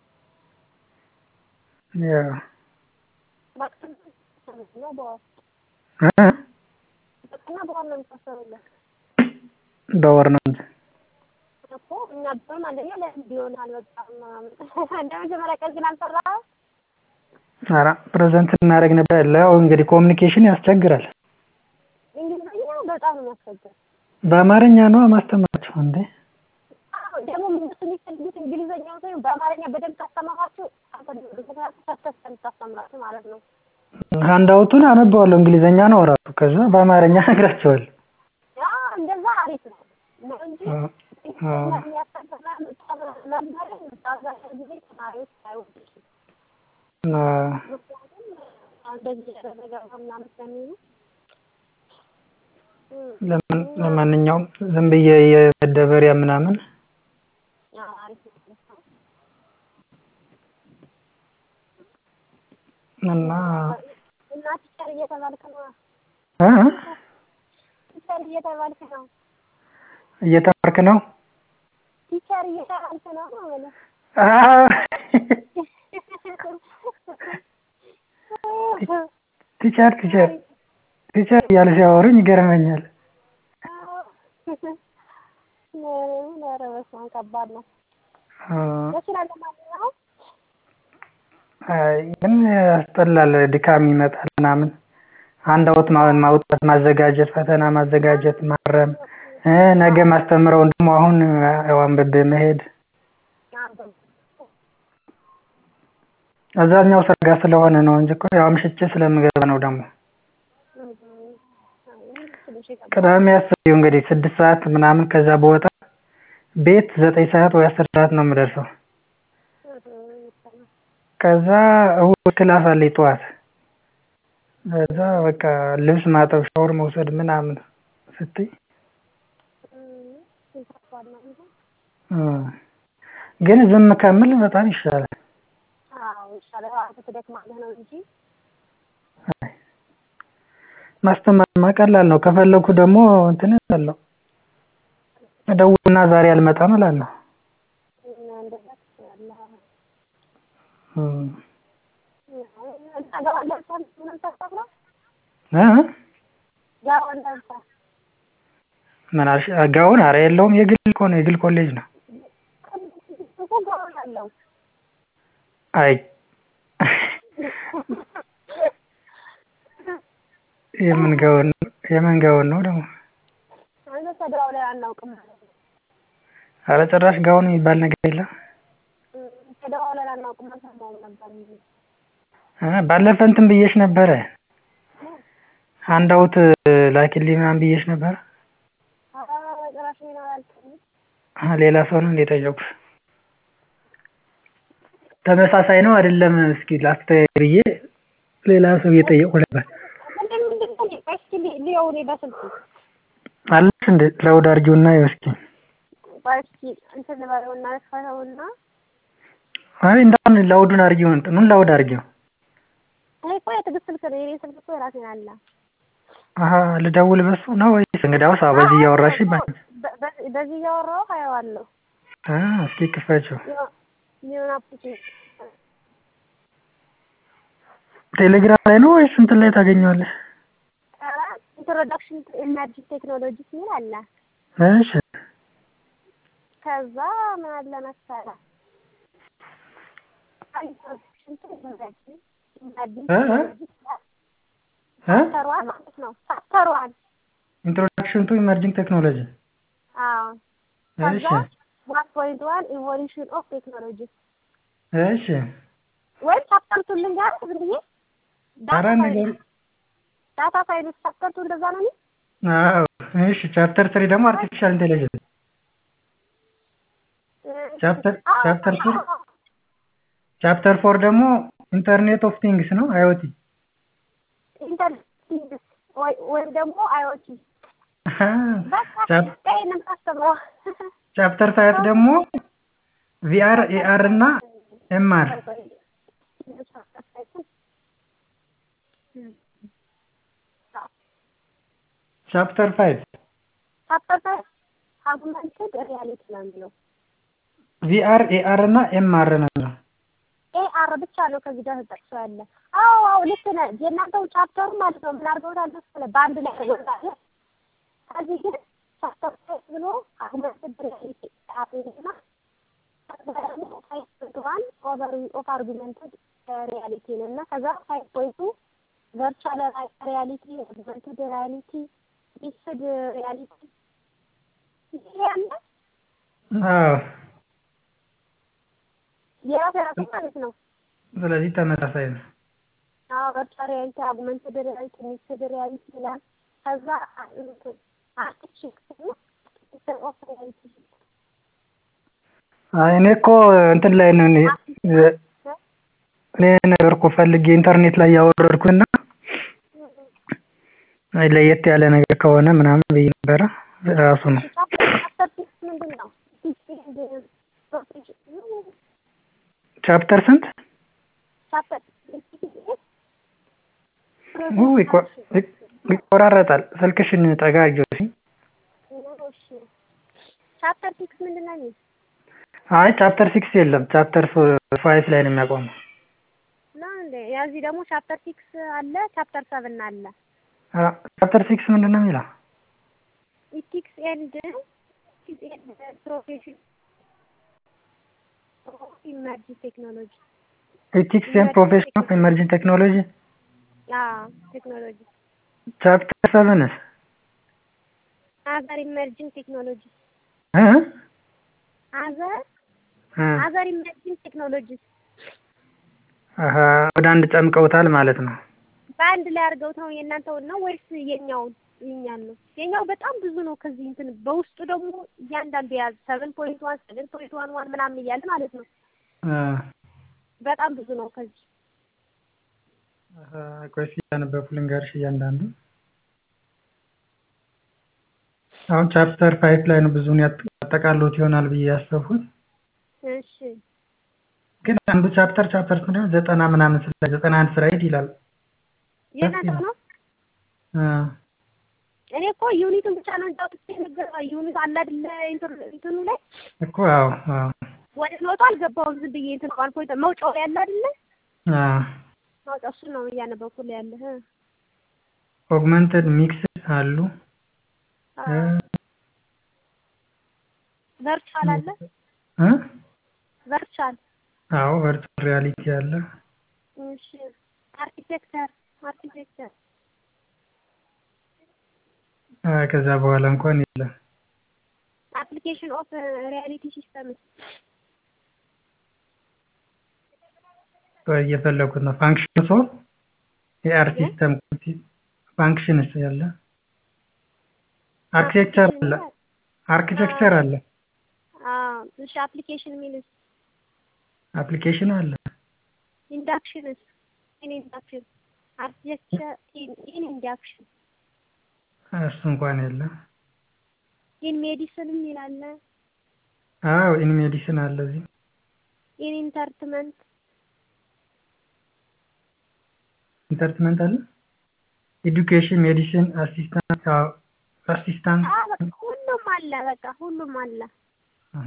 ያው በቀን ነው በወር እ? በቀንና በወር ነው የሚታሰሩለት በወር ነው እንጂ እኮ እኛ ቢሆን አንደኛ ለምን ቢሆናል በጣም ምናምን እንደ መጀመሪያ ቀን ግን አልሰራህም? ኧረ ፕሬዘንት እናደርግ ነበር። ያው እንግዲህ ኮሚኒኬሽን ያስቸግራል። እንግሊዝኛ በጣም ነው የሚያስቸግር። በአማርኛ ነው ማስተማራቸው እንዴ? አዎ፣ ደግሞ እነሱ የሚፈልጉት እንግሊዝኛው ሳይሆን በአማርኛ በደንብ ካስተማራችሁ አንተ ተስተስ የምታስተምራችሁ ማለት ነው። ሀንዳውቱን አነበዋለሁ እንግሊዘኛ ነው ራሱ። ከዛ በአማርኛ እነግራቸዋለሁ። ያ እንደዛ አሪፍ ነው ነው እንጂ አ- እንግሊዝኛ የሚያስተምራ መምህርን አብዛኛው ጊዜ ተማሪዎች አይወዱትም። አ- ምክንያቱም እንደዚህ ያደረገ ምናምን ስለሚሉ እም፣ ለምን ለማንኛውም ዝም ብዬ የመደበሪያ ምናምን ያ አሪፍ ነው። እና እና ቲቸር እየተባልክ ነው እ? ቲቸር እየተባልክ ነው እየተማርክ ነው? ቲቸር እየተባልክ ነው ማለት አ- ቲቸር ቲቸር ቲቸር እያሉ ሲያወሩኝ ይገርመኛል። ኧረ በስመ አብ ከባድ ነው። አ፣ ደስ ይላል። ለማንኛውም አይ፣ ግን ያስጠላል፣ ድካም ይመጣል ምናምን አንድ አውት ማ- ማውጣት፣ ማዘጋጀት፣ ፈተና ማዘጋጀት፣ ማረም እ ነገ ማስተምረውን ደግሞ አሁን ያው አንብቤ መሄድ አብዛኛው ስራ ጋር ስለሆነ ነው እንጂ እኮ ያው አምሽቼ ስለምገባ ነው ደግሞ ትንሽ ይከብዳል። ቅዳሜ ያስቢው እንግዲህ ስድስት ሰዓት ምናምን ከዛ በወጣ ቤት ዘጠኝ ሰዓት ወይ አስር ሰዓት ነው የምደርሰው። ከዛ እሁድ ክላስ አለኝ ጠዋት። ከዛ በቃ ልብስ ማጠብ፣ ሻወር መውሰድ ምናምን ስትይ ከባድ ነው እንጂ እ ግን ዝም ከምል በጣም ይሻላል። አዎ ይሻላል። አንተ ትደክማለህ ነው እንጂ አይ፣ ማስተማርማ ቀላል ነው። ከፈለኩ ደግሞ እንትን እላለሁ እደውልና ዛሬ አልመጣም እላለሁ። እንደዛ ትችላለህ። እ እና ጋውን ለብሰህ ምንም ታስተምረው? እ ጋውን ለብሰህ ምን አልሽ? ጋውን ኧረ የለውም የግል እኮ ነው የግል ኮሌጅ ነው። እኮ ጋውን አለው። አይ የምን ጋውን የምን ጋውን ነው ደግሞ? አንተ ተድራው ላይ አናውቅም ማለት ነው። ኧረ ጭራሽ ጋውን የሚባል ነገር የለም። ተድራው ላይ አናውቅም አልሰማሁም ነበር እንጂ እ ባለፈ እንትን ብዬሽ ነበረ ሀንዳውት ላኪልኝ ምናምን ብዬሽ ነበረ። ኧረ ጭራሽ እኔን አላልክም። አ ሌላ ሰው ነው እንደ ጠየኩሽ? ተመሳሳይ ነው አይደለም? እስኪ ላስተያይ ብዬ ሌላ ሰው እየጠየቁ ነበር። ምንድን ምንድን ነው? እስኪ ል- ልየው እኔ በስልኩ አለሽ እንደ ላውድ አድርጊውና ይኸው እስኪ። ቆይ እስኪ እንትን ልበለውና ልክፈተውና አይ እንዳሁን ላውዱን አድርጊው፣ እንትኑን ላውድ አድርጊው። እኔ እኮ የትዕግስት ስልክ ነው የእኔ ስልክ እኮ የራሴን አለ። አሀ ልደውል በሱ ነው ወይስ እንግዲያውስ አዎ፣ በዚህ እያወራሽ ይባል። በ- በ- በዚህ እያወራሁ አየዋለሁ። አ እስኪ ክፈችው። የሆነ አፕሊኬሽን ቴሌግራም ላይ ነው ወይስ እንትን ላይ ታገኘዋለሽ? ኢንትሮዳክሽን ቱ ኢመርጂ ቴክኖሎጂስ የሚል አለ። እሺ ከዛ ምን አለ መሰለህ እ እ እ ቻፕተሯን ማለት ነው ቻፕተሯን ኢንትሮዳክሽን ቱ ኢመርጂንግ ቴክኖሎጂ አዎ እሺ ከዛ ዋን ፖይንት ዋን ኢቮሉሽን ኦፍ ቴክኖሎጂ እሺ ወይም ቻፕተርቱን ልንገርህ ዝም ብዬ ኧረ ዳታ ንገሪ ሳይንስ ዳታ ሳይንስ ቻፕተርቱ እንደዛ ነው የሚል አዎ እሺ ቻፕተር ስሪ ደግሞ አርቲፊሻል ኢንቴሊጀንስ ቻፕተር ቻፕተር ፎር ቻፕተር ፎር ደግሞ ኢንተርኔት ኦፍ ቲንግስ ነው አይኦቲ ኢንተርኔት ወይ ወይም ደግሞ አይኦቲ በቃ ቻፕ- ይሄንን ታስተምረው ቻፕተር ፋይቭ ደግሞ ቪአር ኤአር እና ኤምአር ቻፕተር ፋይቭ ቻፕተር ፋይቭ አጉመንትድ ሪያሊቲ ነው የሚለው ቪአር ኤአር እና ኤምአር ነው የሚለው ኤአር ብቻ ነው ከዚህ ጋር ተጠቅሶ ያለ። አዎ አዎ ልክ ነህ። የእናንተው ቻፕተሩ ማለት ነው ምን አድርገውታል መሰለህ በአንድ ላይ አድርገውታል። ከዚህ ግን ቻፕተር ፋይቭ ብሎ አጉመንትድ ሪያሊቲ አፕና ዋን ኦቨር ኦፍ አርጉመንትድ ሪያሊቲ ነው እና ከዛ ፋይቭ ፖይንቱ ቨርቹዋል ሪያሊቲ አጉመንትድ ሪያሊቲ ሚክስድ ሪያሊቲ ይሄ ያለ አዎ የራሱ የራሱ ማለት ነው። ስለዚህ ተመሳሳይ ነው አዎ ቨርቹዋል ሪያሊቲ አጉመንትድ ሪያሊቲ ሚክስድ ሪያሊቲ ይላል። ከዛ አርቲፊሻል ኦፍ ሪያሊቲ አይ እኔ እኮ እንትን ላይ ነው እኔ እኔ ነገር እኮ ፈልጌ ኢንተርኔት ላይ ያወረድኩና አይ ለየት ያለ ነገር ከሆነ ምናምን ብዬ ነበረ ራሱ ነው ቻፕተር ሲክስ ምንድን ነው? ቻፕተር ስንት ቻፕተር ው ይቆ- ይቅ- ይቆራረጣል ስልክሽን ጠጋ አድርጊው እስኪ ቻፕተር ሲክስ ምንድን ነው የሚል አይ ቻፕተር ሲክስ የለም ቻፕተር ፋይቭ ላይ ነው የሚያቆመው ነው እንዴ? ያዚህ ደግሞ ቻፕተር ሲክስ አለ፣ ቻፕተር ሰብን አለ። ቻፕተር ሲክስ ምንድን ነው የሚለው ኢቲክስ ኤንድ ኢቲክስ ኤንድ ፕሮፌሽን ኢመርጂንግ ቴክኖሎጂ ኤቲክስ ኤንድ ፕሮፌሽን ኦፍ ኢመርጂንግ ቴክኖሎጂ አዎ ቴክኖሎጂ ቻፕተር ሰቨንስ አዘር ኢመርጂንግ ቴክኖሎጂ እ አዘር እ አዘር ኢመርጂንግ ቴክኖሎጂ አሀ ወደ አንድ ጨምቀውታል ማለት ነው በአንድ ላይ አድርገውት ነው የእናንተውን ነው ወይስ የኛውን የኛን ነው? የኛው በጣም ብዙ ነው። ከዚህ እንትን በውስጡ ደግሞ እያንዳንዱ የያዘ ሰቨን ፖይንት ዋን ሰቨን ፖይንት ዋን ዋን ምናምን እያለ ማለት ነው። እ በጣም ብዙ ነው ከዚህ አሀ ቆይ እስኪ እያነበብኩ ልንገርሽ እያንዳንዱ አሁን ቻፕተር ፋይቭ ላይ ነው ብዙውን ያጥ- ያጠቃልሉት ይሆናል ብዬ ያሰብኩት እሺ ግን አንዱ ቻፕተር ቻፕተር ስንት ነው ዘጠና ምናምን ስለ ዘጠና አንድ ስላይድ ይላል የእናንተ ነው። እ እኔ እኮ ዩኒቱን ብቻ ነው እንጂ አውጥቼ የነገርኩህ ዩኒት አለ አይደለ እንትኑ- እንትኑ ላይ እኮ አዎ አዎ ወደ ኖቱ አልገባሁም። ዝም ብዬ እንትን ዋን ፖይንት መውጫው ላይ ያለ አይደለ አዎ መውጫው እሱ ነው እያነበብኩልህ ያለ እ ኦግመንትድ ሚክስ አሉ እ ቨርቹዋል አለ እ ቨርቹዋል አዎ ቨርቹዋል ሪያሊቲ አለ እሺ አርኪቴክቸር አርኪቴክቸር አ ከዛ በኋላ እንኳን የለም አፕሊኬሽን ኦፍ ሪያሊቲ ሲስተምስ ቆይ እየፈለኩት ነው ፋንክሽንስ ኦፍ የአር ሲስተም ፋንክሽንስ ያለ አርኪቴክቸር አለ አርኪቴክቸር አለ አዎ እሺ አፕሊኬሽን ሚልስ አፕሊኬሽን አለ ኢንዳክሽንስ ኢን ኢንዳክሽን አርኪቴክቸር ኢን ኢን ኢንዳክሽን እሱ እንኳን የለም ኢን ሜዲሲንም ይላል አዎ ኢን ሜዲሲን አለ እዚህ ኢን ኢንተርትመንት ኢንተርትመንት አለ ኤዱኬሽን ሜዲሲን አሲስታንት አዎ አሲስታንት አዎ በቃ ሁሉም አለ በቃ ሁሉም አለ አሃ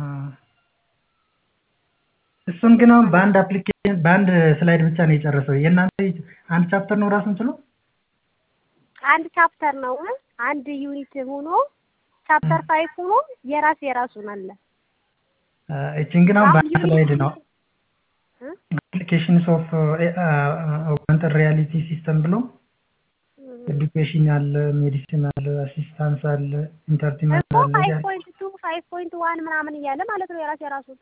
እሱን ግን አሁን በአንድ አፕሊኬሽን በአንድ ስላይድ ብቻ ነው የጨረሰው የእናንተ አንድ ቻፕተር ነው ራሱን ችሎ አንድ ቻፕተር ነው አንድ ዩኒት ሆኖ ቻፕተር ፋይቭ ሆኖ የራስ የራሱን አለ አ፣ እቺን ግን አሁን በአንድ ስላይድ ነው አፕሊኬሽንስ ኦፍ ኦግመንትድ ሪያሊቲ ሲስተም ብሎ ኤዱኬሽን አለ፣ ሜዲሲን አለ፣ አሲስታንስ አለ፣ ኢንተርቴንመንት እኮ አለ። ፋይቭ ፖይንት ቱ ፋይቭ ፖይንት ዋን ምናምን እያለ ማለት ነው የራሱ የራሱን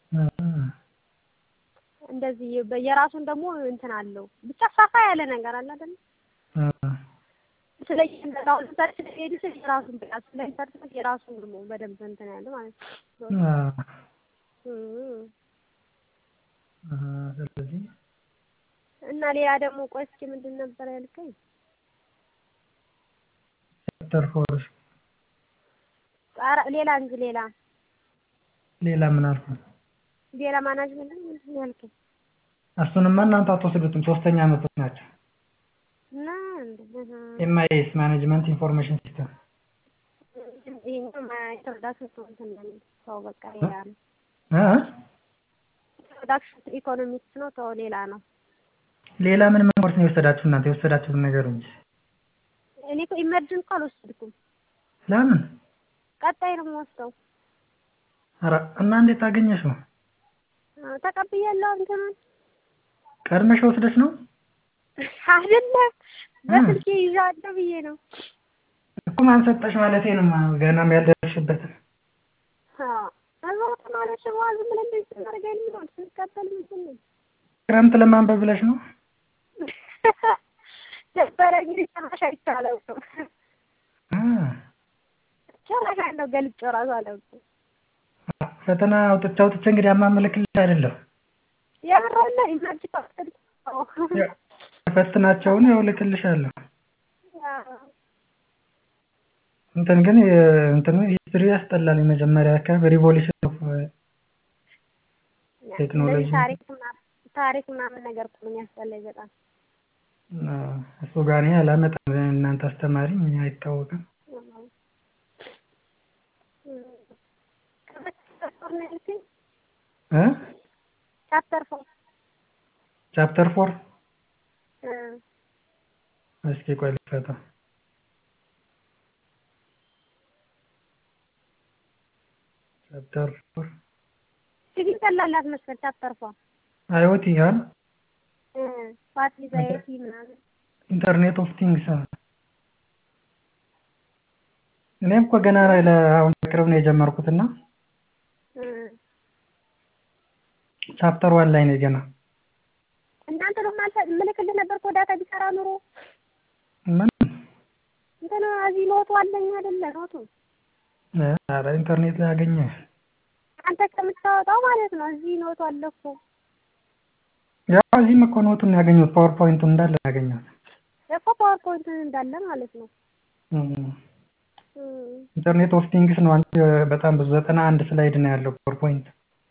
እንደዚህ በ- የራሱን ደግሞ እንትን አለው ብቻ ሰፋ ያለ ነገር አለ አይደል? ስለ እያንዳንዱ አሁን ለምሳሌ ስለ ሜዲሲን የራሱን በቃ ስለ ኢንተርቴንመንት የራሱን ደግሞ በደንብ እንትን ያለ ማለት ነው። እም። ስለዚህ እና ሌላ ደግሞ ቆይ እስኪ ምንድን ነበር ያልከኝ? ቻፕተር ፎር ኧረ ሌላ እንጂ ሌላ ሌላ ምን አልኩ? ሌላ ማናጅመንት ነው ምንድን ነው ያልከኝ? እሱንማ እናንተ አትወስዱትም፣ ሶስተኛ ዓመቶች ናቸው። እና እንደ ኤምአይኤስ ማኔጅመንት ኢንፎርሜሽን ሲስተም ይሄኛው ኢንትሮዳክሽን ቱ እንትን ነው ተው በቃ ሌላ ነው። እ ኢንትሮዳክሽን ቱ ኢኮኖሚክስ ነው ተው ሌላ ነው። ሌላ ምን ምን ኮርስ ነው የወሰዳችሁ እናንተ? የወሰዳችሁትን ነገር እንጂ እኔ እኮ ኢመርጅን እኮ አልወሰድኩም። ለምን? ቀጣይ ነው የምወስደው። ኧረ እና እንዴት አገኘሽው? አዎ፣ ተቀብያለሁ እንትኑን ቀድመሽ ወስደሽ ነው አይደለም በስልኬ ይዣለሁ ብዬ ነው። እኮ ማን ሰጠሽ ማለቴ ነው። ገናም ያልደረስሽበትን አዎ እዛ ተማሪዎች ደግሞ ዝም ብለን እንደዚህ ስናደርግ የሚሆን ስንቀበል ምንድን ነው ክረምት ለማንበብ ብለሽ ነው? ነበረ እንግዲህ ጨራሽ አይቻለው እ ጨራሽ አለው ገልጬው እራሱ አላውቅም። ፈተና አውጥቼ አውጥቼ እንግዲህ አማመልክልሽ አይደለም የምረለ ኢመርጅ ወሰድኩ። ፈትናቸውን ያው እልክልሻለሁ። እንትን ግን እንትኑ ሂስትሪ ያስጠላል። የመጀመሪያ አካባቢ ሪቮሉሽን ኦፍ ቴክኖሎጂ እንደዚህ ታሪክ ምናምን ታሪክ ምናምን ነገር እኮ ነው የሚያስጠላኝ በጣም። እሱ ጋር እኔ አላመጣም። እናንተ አስተማሪ እኛ አይታወቅም። እ ቻፕተር ፎር ቻፕተር ፎር እስኪ ቆይ ልክፈተው። ቻፕተር ፎር ሲቪል ቀላላት መሰል ቻፕተር ፎር አይኦቲ ያን ዋት ኢዝ አይቲ ምናምን ኢንተርኔት ኦፍ ቲንግስ እኔም እኮ ገና አሁን በቅርብ ነው የጀመርኩትና ቻፕተር ዋን ላይ ነው ገና። እናንተ ነው ማለት ምልክልህ ነበር እኮ ዳታ ቢሰራ ኑሮ ምን እንትን እዚህ ኖቱ አለኝ አይደለ ኖቱ ኧረ ኢንተርኔት ላይ አገኘ። አንተ ከምታወጣው ማለት ነው እዚህ ኖቱ አለ እኮ ያው እዚህም እኮ ኖቱን ያገኘሁት ፓወርፖይንቱን እንዳለ ያገኘሁት እኮ ፓወርፖይንት እንዳለ ማለት ነው። ኢንተርኔት ኦፍ ቲንግስ ነው። አንቺ በጣም ብዙ ዘጠና አንድ ስላይድ ነው ያለው ፓወርፖይንት።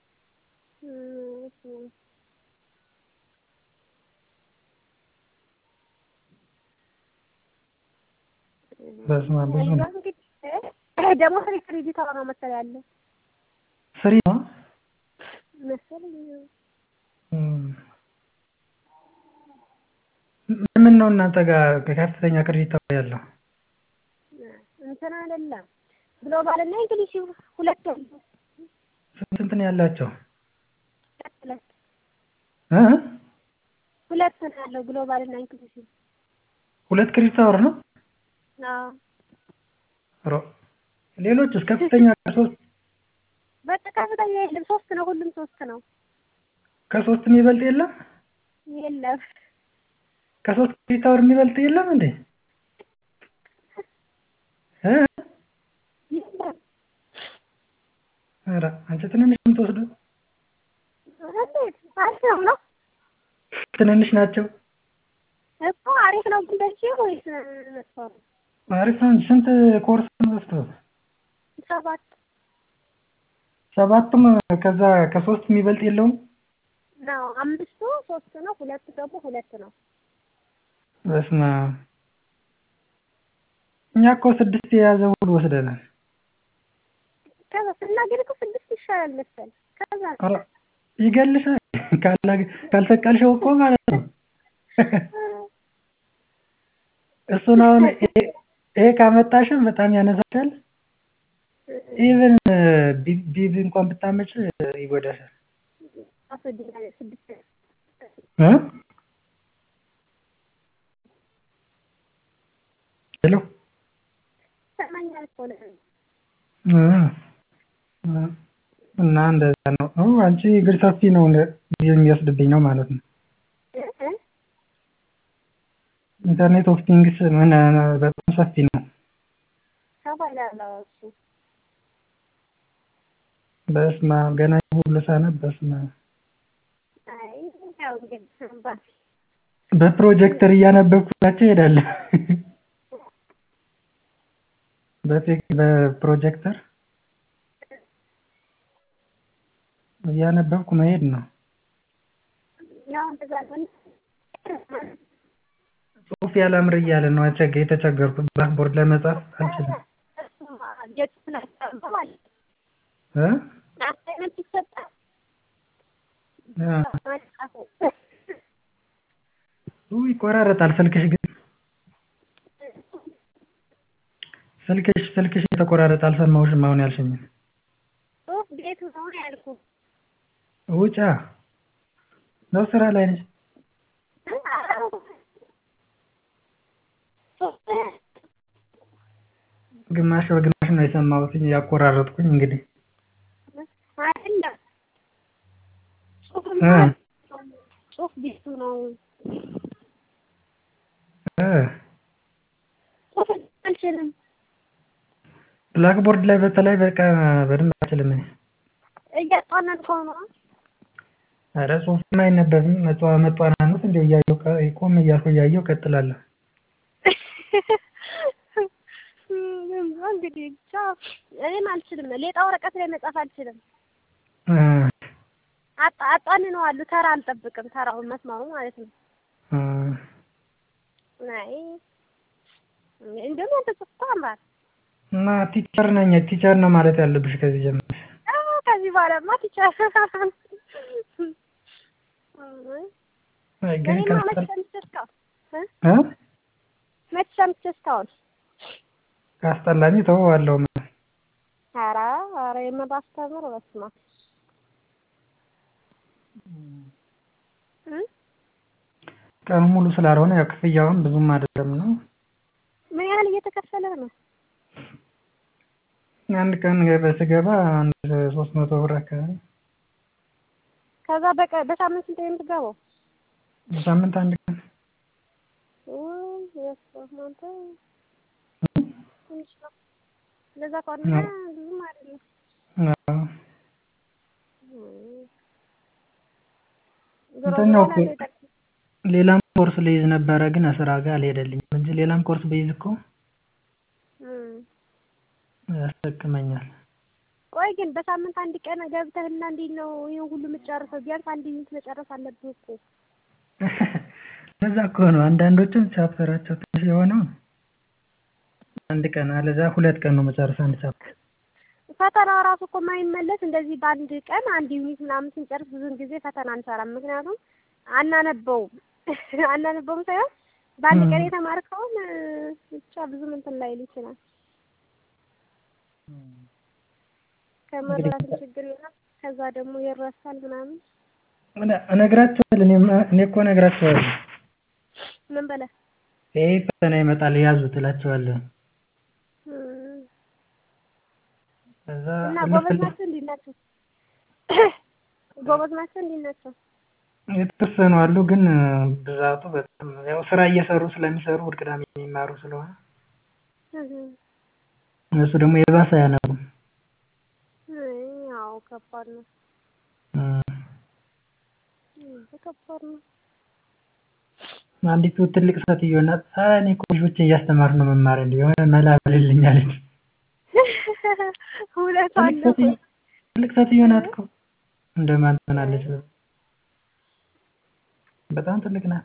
በስመ አብ ብዙ ነው። ደግሞ ፍሪ ክሬዲት አወራ ነው መሰለኝ ያለ ፍሪ ነው መሰለኝ። ምን ነው እናንተ ጋር ከፍተኛ ክሬዲት ያለው? እንትን አይደለም ግሎባል እና እንግሊዝ ሁለት ያሉ ስንት ስንት ነው ያላቸው? ሁለት እ ሁለት ነው ያለው ግሎባል እና እንግሊዝ ሁለት ክሬዲት አወር ነው? አዎ ሮ ሌሎች እስከ ከፍተኛ ከሶስት በቃ ከፍተኛ የለም ሶስት ነው ሁሉም ሶስት ነው ከሶስት የሚበልጥ የለም? የለም ከሶስት ክሬዲት አወር የሚበልጥ የለም እንዴ? እ የለም ኧረ አንቺ ትንንሽ ነው የምትወስደው? እንዴት አሪፍ ነው ነው ትንንሽ ናቸው። እኮ አሪፍ ነው ግን በዚህ ወይስ መጥፎ ነው? አሪፍ ነው እንጂ ስንት ኮርስ ነው የምትወስደው? ሰባት ሰባቱም ከዛ ከሶስት የሚበልጥ የለውም? ነው አምስቱ ሶስት ነው ሁለቱ ደግሞ ሁለት ነው። በስመ አብ እኛ እኮ ስድስት የያዘ ሁሉ ወስደናል። ከዛ ስናገር እኮ ስድስት ይሻላል መሰል ከዛ ኧረ ይገልሻል ካላ- ካልሰቀልሽው እኮ ማለት ነው። እሱን አሁን ይሄ- ይሄ ካመጣሽም በጣም ያነሳሻል። ኢቭን ቢብ እንኳን ብታመጭ ይጎዳሻል። ስድስት እ ሄሎ ይሰማኛል እኮ ነው። እ እ እና እንደዛ ነው። ኦ አንቺ እግር ሰፊ ነው ጊዜ የሚወስድብኝ ነው ማለት ነው። እ እ ኢንተርኔት ኦፍ ቲንግስ ምን በጣም ሰፊ ነው። ተባላለሁ እሱ በስመአብ ገና ይሄን ሁሉ ሳነብ በስመአብ አይ ያው እንግዲህ አምባ- በፕሮጀክተር እያነበብኩላቸው እሄዳለሁ። በቴክ በፕሮጀክተር እያነበብኩ መሄድ ነው። ያው እንደዛ ነው። ጽሁፍ ያላምር እያለ ነው አቸገ የተቸገርኩት ብላክቦርድ ለመጻፍ አልችልም። እሱማ የጽሁፍን አስቀምጦ ማለት እ አሳይመንት ይሰጣል። አ መጻፉ ኡ ይቆራረጣል ስልክሽ ግን ስልክሽ ስልክሽ የተቆራረጠ አልሰማሁሽም አሁን ያልሽኝን። ጽሁፍ ቤቱ ነው ያልኩህ። ውጫ ነው ስራ ላይ ነሽ? ግማሽ በግማሽ ነው የሰማሁት ያቆራረጥኩኝ እንግዲህ አይደለም ጽሁፍማ እ ጽሁፍ ቤቱ ነው። እ ጽሁፍ አልችልም። ብላክቦርድ ላይ በተለይ በቃ በደንብ አልችልም እኔ። እያጧነንከው ነው። ኧረ ጽሁፍማ አይነበብም መጧ መጧናኑት እንደው እያየሁ ቀ- ቆም እያልኩ እያየሁ እቀጥላለሁ። እንግዲህ ብቻ እኔም አልችልም። ሌጣ ወረቀት ላይ መጻፍ አልችልም። እ አጣ አጣንነዋለሁ። ተራ አልጠብቅም። ተራውን መስማሩ ማለት ነው። እ አይ እንደውም ያንተ ጽሁፍ እኮ ያምራል። እና ቲቸር ነኝ ቲቸር ነው ማለት ያለብሽ ከዚህ ጀምረሽ። አዎ ከዚህ በኋላማ ቲቸር አይ ግን እኔማ መች ካስጠል ሰምቼ እስካሁን እ እ መች ሰምቼ እስካሁን ካስጠላኝ እተወዋለሁ። ኧረ ኧረ የምባስተምር በስመ አብ እ ቀኑ ሙሉ ስላልሆነ ያው ክፍያውን ብዙም አይደለም ነው። ምን ያህል እየተከፈለህ ነው? አንድ ቀን ገበ- ስገባ አንድ ሶስት መቶ ብር አካባቢ ከዛ በቀ በሳምንት ስንት ነው የምትገባው? በሳምንት አንድ ቀን ውይ በስመ አብ አንተ ትንሽ ነው። እንደዛ ከሆነ አዎ። ብዙም አይደለም። አዎ። እም። ዞሮ እንተኛው ዞሮ እኮ ሌላም ኮርስ ልይዝ ነበረ ግን ስራ ጋር አልሄደልኝም እንጂ ሌላም ኮርስ ብይዝ እኮ እም። ያስጠቅመኛል። ቆይ ግን በሳምንት አንድ ቀን ገብተህና እንዴት ነው ይሄን ሁሉ የምትጨርሰው? ቢያንስ አንድ ዩኒት መጨረስ አለብህ እኮ። ለዛ እኮ ነው አንዳንዶቹም ቻፕተራቸው ትንሽ የሆነው አንድ ቀን አለዛ ሁለት ቀን ነው መጨረስ አንድ ቻፕተር። ፈተና ራሱ እኮ የማይመለስ እንደዚህ በአንድ ቀን አንድ ዩኒት ምናምን ስንጨርስ ብዙውን ጊዜ ፈተና አንሰራም። ምክንያቱም አናነበውም አናነበውም ሳይሆን በአንድ ቀን እም። የተማርከውን እ፣ ብቻ ብዙም እንትን ላይል ይችላል። ከመረዳትም ችግር ይሆናል። ከዛ ደግሞ ይረሳል ምናምን። እነ- እነግራቸዋለሁ እኔማ እኔ እኮ እነግራቸዋለሁ ምን በለ ይሄ ፈተና ይመጣል ያዙት እላቸዋለሁ። እም። ከዛ እና እልፍ ጎበዝ እልፍ ናቸው እንዴት ናቸው? ጎበዝ ናቸው እንዴት ናቸው? የተወሰኑ አሉ ግን ብዛቱ በጣም ያው ስራ እየሰሩ ስለሚሰሩ እሑድ ቅዳሜ የሚማሩ ስለሆነ እህ። እነሱ ደግሞ የባሰ አያነቡም። አይ ያው ከባድ ነው። እም። እም፣ ከባድ ነው። አንዲቱ ትልቅ ሴትዮ ናት። ኧረ እኔ እኮ ልጆችን እያስተማርኩ ነው መማር እንደ የሆነ መላ በልልኝ አለች። ሁለቷን ትልቅ ነው። ሴትዮ ትልቅ ሴትዮ ናት እኮ እንደማን ትሆናለች? በጣም ትልቅ ናት።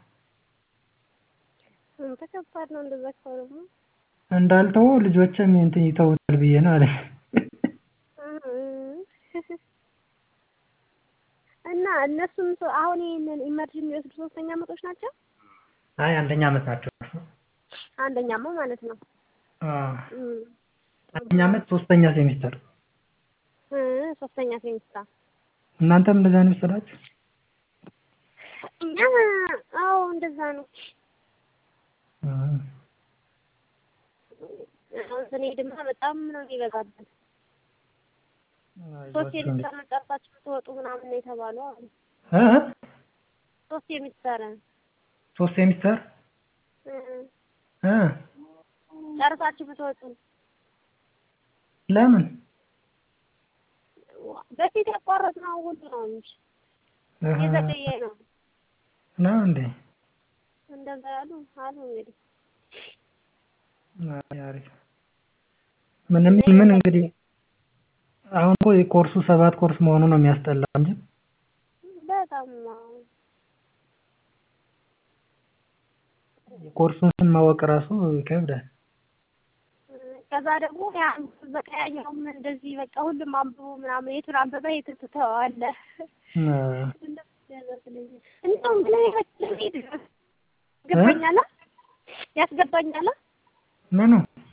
አንተ ከባድ ነው እንደዛ ከሆነማ። እንዳልተው ልጆችም እንትን ይተውታል ብዬ ነው አለች። እና እነሱም ሰው አሁን ይሄንን ኢመርጅ የሚወስዱ ሶስተኛ አመቶች ናቸው። አይ አንደኛ አመት ናቸው። አንደኛማ ማለት ነው። አዎ እም፣ አንደኛ አመት ሶስተኛ ሴሚስተር። እ ሶስተኛ ሴሚስተር እናንተም እንደዛ ነው የወሰዳችሁ? እኛ አዎ እንደዛ ነው። እም፣ አሁን ስንሄድማ በጣም ነው የሚበዛብን። ሶስት አይዟችሁ እንዴ። የሚሰራ ጨርሳችሁ ብትወጡ ምናምን ነው የተባሉ አሉ። እ እ? ሶስት የሚሰራ ሶስት ሴሚስተር እ እ ጨርሳችሁ ብትወጡ ለምን በፊት ያቋረጥነው ሁሉ ነው እንጂ እህ፣ የዘገየ ነው። ነው እንዴ? እንደዛ ያሉ አሉ እንግዲህ አይ፣ አሪፍ ምንም ምን እንግዲህ አሁን እኮ የኮርሱ ሰባት ኮርስ መሆኑ ነው የሚያስጠላው እንጂ በጣም የኮርሱን ስም ማወቅ ራሱ ይከብዳል። ከዛ ደግሞ ያን በቃ ያኛውም እንደዚህ በቃ ሁሉም አንብቡ ምናምን የቱን አንብበ የቱን ትተዋለህ። እ፣ እንደውም ብለህ ያስገባኛል ያስገባኛል ምኑ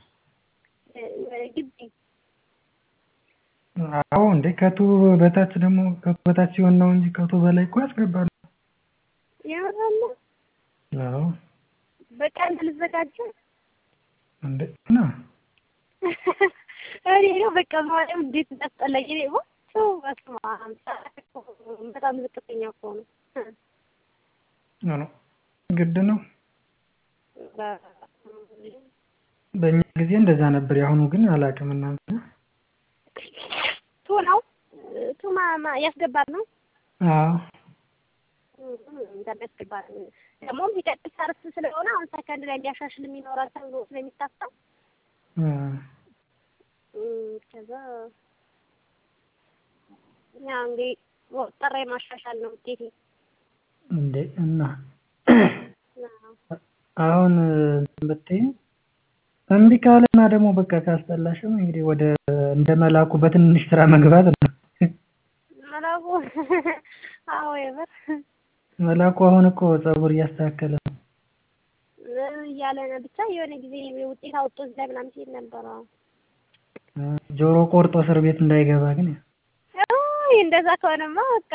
ግቢ አዎ እንዴ ከቱ በታች ደግሞ ከቱ በታች ሲሆን ነው እንጂ ከቱ በላይ እኮ ያስገባሉ። ያመራለ አዎ በቃ ልዘጋጀ እንዴ ነው እኔ ነው በቃ ማርያም እንዴት እንዳስጠላኝ እኔ ወጥቶ በስመ አብ በጣም ዝቅተኛ እኮ ነው። ነው ግድ ነው። በእኛ ጊዜ እንደዛ ነበር። የአሁኑ ግን አላውቅም። እናንተ ቱ ነው ቱ ማማ ያስገባል ነው አዎ እንደሚያስገባል ደግሞ የሚቀጥል ሰርፍ ስለሆነ አሁን ሰከንድ ላይ ሊያሻሽል የሚኖራል ተብሎ ስለሚታሰብ እ፣ ከዛ ያ እንግዲህ ወጠራ ማሻሻል ነው ውጤቴ። እንዴ እና አሁን እንትን ብትይ እምቢ ካለና ደግሞ በቃ ካስጠላሽም እንግዲህ ወደ እንደ መላኩ በትንሽ ስራ መግባት ነው። መላኩ አዎ የምር መላኩ አሁን እኮ ፀጉር እያስተካከለ ነው። እያለ ነው ብቻ የሆነ ጊዜ ውጤት አውጥቶ እዚህ ላይ ምናምን ሲል ነበረ። እ፣ ጆሮ ቆርጦ እስር ቤት እንዳይገባ ግን አይ እንደዛ ከሆነማ በቃ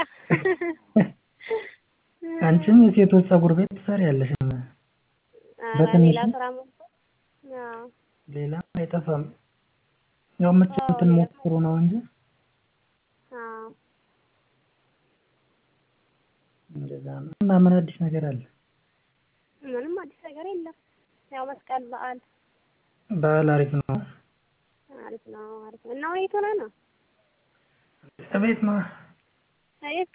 አንቺም የሴቶች ፀጉር ቤት ትሰሪያለሽ። ኧረ በትንሹ? ሌላ ስራ ሞልቶ አዎ ሌላ አይጠፋም። ያው የምትችሉትን ሞክሩ ነው እንጂ አዎ እንደዛ ነው። እና ምን አዲስ ነገር አለ? ምንም አዲስ ነገር የለም። ያው መስቀል በዓል በዓል አሪፍ ነው። አሪፍ ነው አሪፍ ነው። እና ወዴት ሆነህ ነው? ቤት ነው። አየት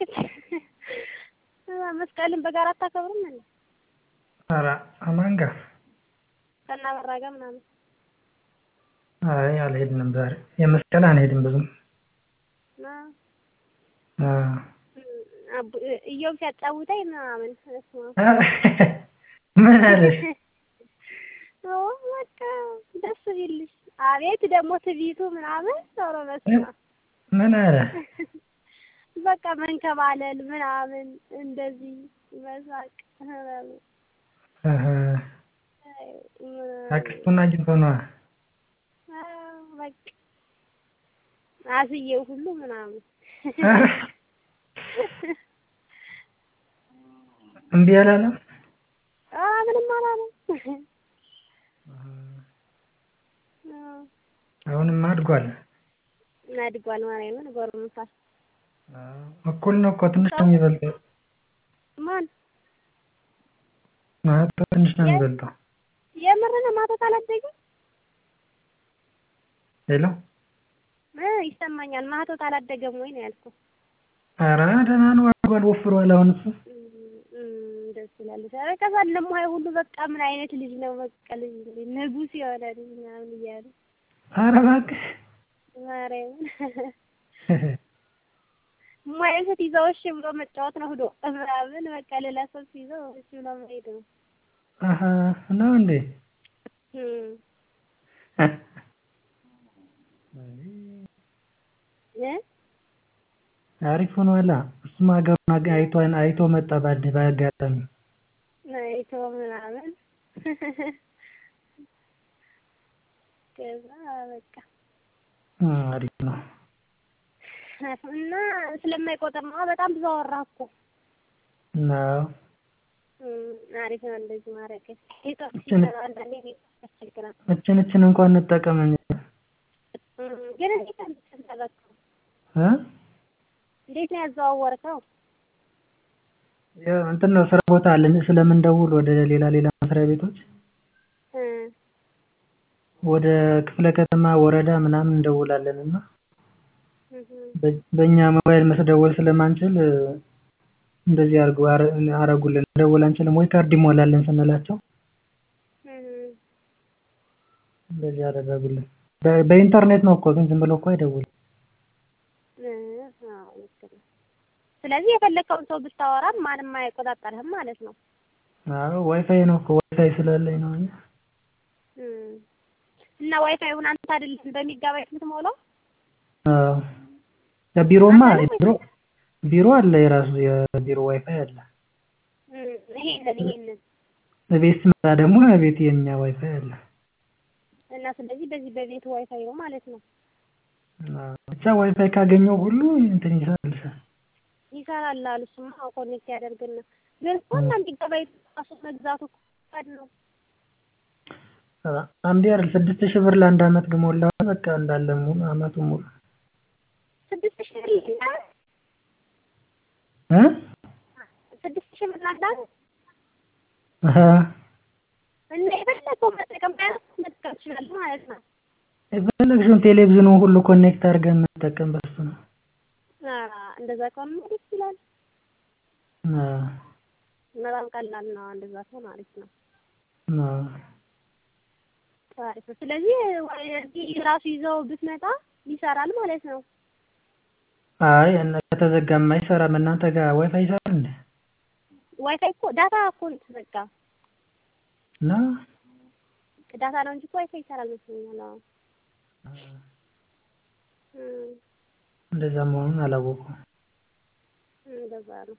መስቀልን በጋራ አታከብርም እንዴ? ኧረ አማን ጋር ከእናበራ ጋር ምናምን አይ አልሄድንም ዛሬ። የመስቀል አንሄድም ብዙም። አ- አዎ። አቡ- እዮብ ሲያጫውተኝ ምናምን እሱማ ምን አለሽ? ኦ በቃ ደስ ቢልሽ። አቤት ደግሞ ትዕቢቱ ምናምን ዞሮ በስመ አብ ምን አለ? በቃ መንከባለል ምናምን እንደዚህ መሳቅ ምናምን እህ፣ አይ፣ ምናምን። አክስቱን አግኝቶ ነዋ። አዎ፣ በቃ አስዬው ሁሉ ምናምን እምቢ አላለም? አ ምንም አላለም። አዎ፣ አሁንም አድጓል። አድጓል ማርያምን ጎርምሷል። አዎ፣ እኩል ነው እኮ ትንሽ ነው የሚበልጠው። ማን ማህቶ ትንሽ ነው የሚበልጠው። የምር ነው ማታ አላደገም? ሄሎ እ ይሰማኛል። ማህቶት አላደገም ወይ ነው ያልኩት። ኧረ ደህና ነው አድጓል፣ ወፍሯል። አሁን እሱ እም፣ ደስ ይላል። ኧረ ከዛ ለሙሀይ ሁሉ በቃ ምን አይነት ልጅ ነው በቃ ልጅ ንጉስ የሆነ ልጅ ምናምን እያሉ ኧረ እባክሽ ማርያምን ሙሀይን ስትይዘው እሺ ብሎ መጫወት ነው ሂዶ ምናምን በቃ ሌላ ሰው ሲይዘው እሺ ብሎ መሄድ ነው። አሀ ነው እንዴ? እም፣ እ አሪፍ ሆኗላ። እሱም ሀገሩን አጋ- አይቶ አይቶ መጣ ባድ በአጋጣሚ አይቶ ምናምን ከዛ በቃ እ፣ አሪፍ ነው። እና ስለማይቆጥር ነው በጣም ብዙ አወራህ እኮ ነው እም፣ አሪፍ ነው እንደዚህ ማድረግ። ኔትወርክ እችን- ሲሰራ አንዳንዴ ኔትወርክ ያስቸግራል። እችን እችን እንኳን እንጠቀም እንጂ እም፣ ግን እንዴት ነው የምትሰራው? እ እንዴት ነው ያዘዋወርከው? ያው እንትን ነው ስራ ቦታ አለኝ ስለምንደውል ወደ ሌላ ሌላ መስሪያ ቤቶች እ ወደ ክፍለ ከተማ ወረዳ ምናምን እንደውላለን እና እህ በ- በእኛ ሞባይል መስደወል ስለማንችል እ፣ እንደዚህ አርጉ አረ- አረጉልን መደወል አንችልም ወይ ካርድ ይሞላልን ስንላቸው እህ እንደዚህ አደረጉልን። በ- በኢንተርኔት ነው እኮ ግን ዝም ብለው እኮ አይደውልም። እ አዎ ልክ ነው። ስለዚህ የፈለከውን ሰው ብታወራም ማንም አይቆጣጠርህም ማለት ነው። አዎ ዋይፋይ ነው እኮ ዋይፋይ ስላለኝ ነው እንጂ እም፣ እና ዋይፋዩን አንተ አይደለም በሚጋባይት የምትሞላው? አዎ ለቢሮማ አንተ ነው ቢሮ ቢሮ አለ የራሱ የቢሮ ዋይፋይ አለ። እም፣ ይሄንን ይሄንን ቤት ስመጣ ደግሞ ቤት የኛ ዋይፋይ አለ። እና ስለዚህ በዚህ በቤት ዋይፋይ ነው ማለት ነው። አዎ፣ ብቻ ዋይፋይ ካገኘው ሁሉ እንትን ይሰራልሻል። ይሰራል አሉ። እሱማ ኮኔክት ያደርግና ግን እኮ እና ጊጋባይት ራሱ መግዛቱ እኮ ከባድ ነው። አ- አንዴ አይደል ስድስት ሺህ ብር ለአንድ አመት ግሞላው በቃ እንዳለ ሙሉ አመቱን ሙሉ ስድስት ሺህ ብር ይላል። እ ስድስት ሺህ ብር ናዳን አሀ እና የፈለገው መጠቀም ባያንስ መጠቀም ትችላለህ ማለት ነው። የፈለግሽውን ቴሌቪዥኑ ሁሉ ኮኔክት አድርገን መጠቀም በሱ ነው። አ እንደዛ ከሆነ ደስ ይላል። አዎ በጣም ቀላል ነው። እንደዛ ከሆነ አሪፍ ነው። አዎ አሪፍ ነው። ስለዚህ እዚህ ራሱ ይዘው ብትመጣ ይሰራል ማለት ነው። አይ እና ከተዘጋማ አይሰራም። እናንተ ጋር ዋይፋይ ይሰራል እንዴ? ዋይፋይ እኮ ዳታ እኮ ነው የተዘጋ። እና ዳታ ነው እንጂ እኮ ዋይፋይ ይሰራል መስሎኛል። አዎ እም፣ እንደዛ መሆኑን አላወኩም። እንደዛ ነው።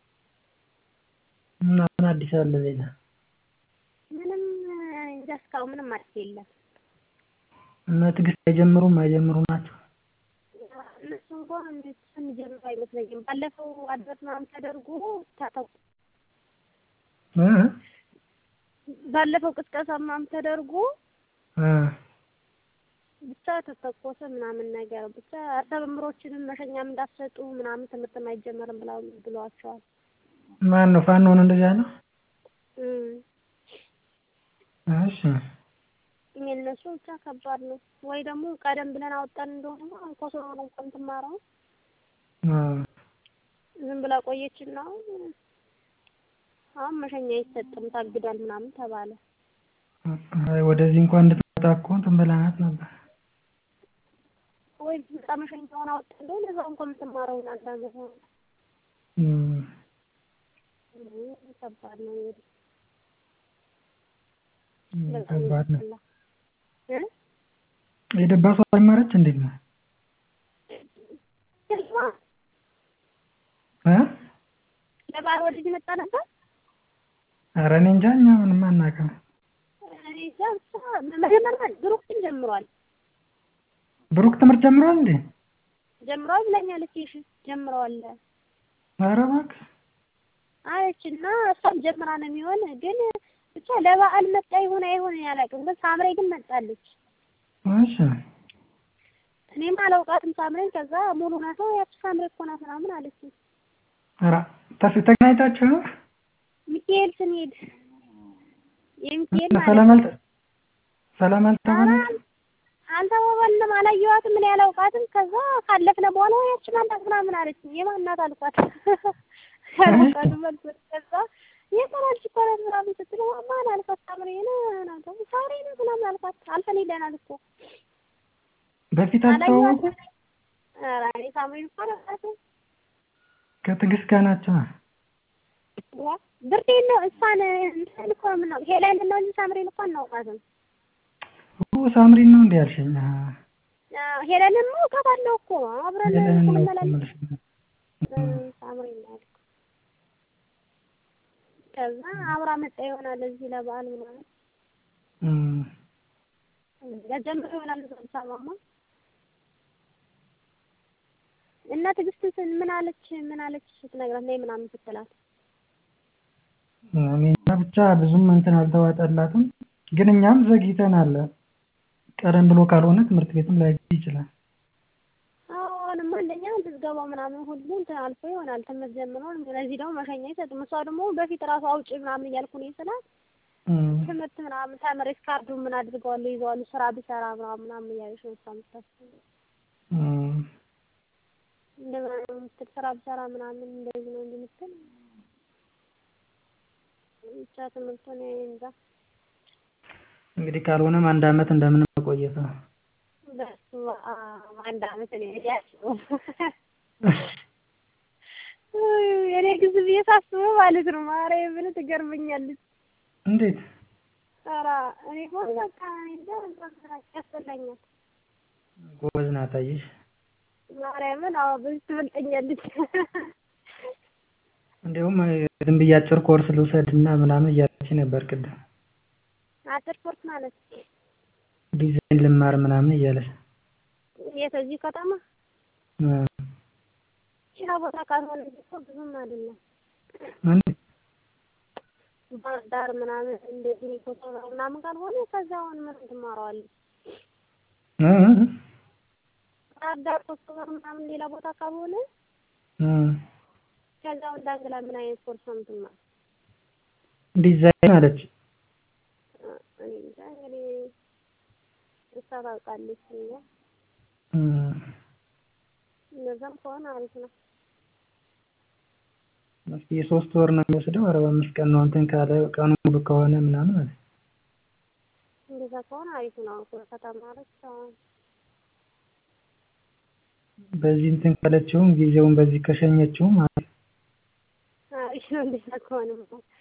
እና ምን አዲስ አለ ሌላ? ምንም እንጃ እስካሁን ምንም አዲስ የለም። እነ ትዕግስት አይጀምሩም አይጀምሩ ናቸው። እነሱ እንኳን እንዴት የሚጀምሩ አይመስለኝም። ባለፈው አድቨርት ምናምን ተደርጎ ታተው እ ባለፈው ቅስቀሳ ምናምን ተደርጎ እ ብቻ ተተኮሰ ምናምን ነገር ብቻ ተመምሮችንም መሸኛም እንዳትሰጡ ምናምን ትምህርትም አይጀመርም ብለው ብለዋቸዋል። ማን ነው ፋኖ ነው እንደዚያ ነው? እም እሺ የእነሱ ብቻ ከባድ ነው። ወይ ደግሞ ቀደም ብለን አወጣን እንደሆነ ኮሶሮ ነው እንኳን ትማረው እ ዝም ብላ ቆየችና አሁን መሸኛ አይሰጥም ታግዷል ምናምን ተባለ። አይ ወደዚህ እንኳን እንድትመጣ እኮ እንትን ብለናት ነበር። ወይ በጣም መሸኛውን አወጣ እንደሆነ እዛው እንኳን የምትማረው አንዳንድ ነው። እም ከባድ ነው እንግዲህ እም በጣም ከባድ ነው። ያስጠላል። እ የደባሷ አልማረች እንዴት ነው? እ ለበዓል ወደዚህ መጣ ነበር። ኧረ እኔ እንጃ እኛ ምንም አናውቅም። እኔ እዛ ብቻ መጀመሪያ ብሩክን ጀምሯል ብሩክ ትምህርት ጀምሯል እንዴ? ጀምሯል ብለኛለች። እሺ ጀምረዋል ኧረ እባክህ አለች እና እሷም ጀምራ ነው የሚሆን ግን ብቻ ለበዓል መጣ ይሁን አይሁን እኔ አላውቅም። ግን ሳምሬ ግን መጣለች። እሺ እኔም አላውቃትም ሳምሬን። ከዛ ሙሉ ናት ነው ያቺ ሳምሬ እኮ ናት ምናምን አለች። ኧረ ተፍ ተገናኝታችሁ ነው? ሚካኤል ስንሄድ የሚካኤል ማለት ሰላም ነው። አልተ ሰላም አልተባላችሁም? አልተባባልንም፣ አላየኋትም፣ እኔ አላውቃትም። ከዛ ካለፍነ በኋላ ያቺ ማናት ምናምን አለች። የማን ናት አልኳት። አላውቃትም አልኳት። ከዛ የሰራች እኮ ናት ምናምን ስትል ማን አልኳት። ሳምሬ ነው ምናምን ተው፣ ሳምሬ ነው ምናምን አልኳት። አልፈን ሄደናል እኮ በፊት አልተዋወቁም? አላየኋትም። ኧረ እኔ ሳምሬን እኮ አላውቃትም። ከትዕግስት ጋር ናቸው። ዋ ብርዴን ነው እሷን እንትን እኮ ነው የምናውቅ ሄለን ነው እንጂ ሳምሬን እኮ አናውቃትም። ኦ ሳምሪን ነው እንዴ ያልሽኝ? አዎ፣ ሄለንማ አውቃታለሁ እኮ አብረን ሄለን ነው እኮ ስንመላለስ የምልሽ። ሳምሪ እናት ከዛ አብራ መጣ ይሆናል እዚህ ለበዓል ምናምን እም ጀምሮ ይሆናል እዛ አዲስ አበባማ እና ትዕግስት ምን አለች ምን አለች ስትነግራት ነይ ምናምን ስትላት እኔ እንጃ ብቻ ብዙም እንትን አልተዋጠላትም። ግን እኛም ዘግይተናል። ቀደም ብሎ ካልሆነ ትምህርት ቤትም ላይገኝ ይችላል። አሁንም አንደኛ ምዝገባው ምናምን ሁሉ እንትን አልፎ ይሆናል ትምህርት ጀምሮ ለዚህ ደግሞ መሸኛ አይሰጡም። እሷ ደግሞ በፊት ራሱ አውጪ ምናምን እያልኩ ነው ስላት እም፣ ትምህርት ምናምን ተምሬ ካርዱ ምን አድርገዋለሁ ይዘዋሉ ስራ ብሰራ ምናምን ምናምን እያለች ነው እሷ የምታስበው። እም፣ እንደዛ ነው የምትል ስራ ብሰራ ምናምን እንደዚህ ነው እንጂ የምትል ብቻ ትምህርቱን እኔ እንጃ እንግዲህ ካልሆነም አንድ አመት እንደምንም መቆየት ነው። በስመ አብ አንድ አመት እኔ ያስበው እኔ ግዝ ብዬ ሳስበው ማለት ነው ማርያምን ትገርመኛለች። እንዴት? ኧረ እኔ እኮ በቃ እኔ እንጃ በቃ ያስጠላኛል። ጎበዝ ናት አየሽ። ማርያምን አዎ በዚህ ትበልጠኛለች። እንዲያውም ዝም ብዬ አጭር ኮርስ ልውሰድና ምናምን እያለች ነበር ቅድም አጭር ኮርስ ማለት ዲዛይን ልማር ምናምን እያለች የት እዚህ ከተማ እ፣ ሌላ ቦታ ካልሆነ እኮ ብዙም አይደለም። እንዴት? ባህር ዳር ምናምን እንደዚህ ኮሶባ ምናምን ካልሆነ ከዛውን ምን ትማረዋለች? እ፣ እ፣ ባህር ዳር ኮሶባ ምናምን ሌላ ቦታ ካልሆነ እ፣ ከዛው እንዳንግላ ምን አይነት ኮርስ ነው የምትማር? ዲዛይን አለች። እኔ እንጃ እንግዲህ እሷ ታውቃለች። እኛ እ፣ እነዛም ከሆነ አሪፍ ነው። እስኪ የሶስት ወር ነው የሚወስደው። አርባ አምስት ቀን ነው እንትን ካለ ቀኑ ሙሉ ከሆነ ምናምን አለ። እንደዛ ከሆነ አሪፍ ነው እኮ ከተማረች አሁን በዚህ እንትን ካለችውም ጊዜውን በዚህ ከሸኘችውም አለ። አሪፍ ነው እንደዛ ከሆነ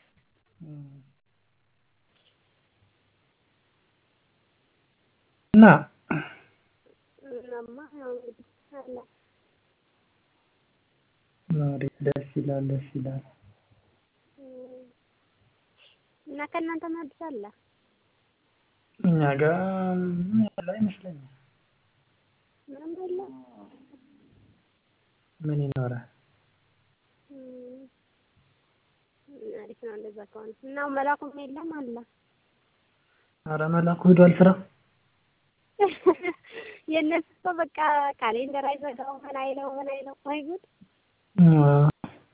እና እናማ ያው እንግዲህ አለ አሪፍ ደስ ይላል፣ ደስ ይላል። እም፣ እና ከእናንተ ማድረስ አለ እኛ ጋር ምን ያለ አይመስለኝም። ምንም የለም። ምን ይኖራል? እም፣ አሪፍ ነው እንደዛ ከሆነ እና መላኩም የለም አለ ኧረ መላኩ ሄዷል ስራ። የእነሱ እኮ በቃ ካሌንደር አይዘጋው ምን አይለው ምን አይለው ወይ ጉድ አዎ።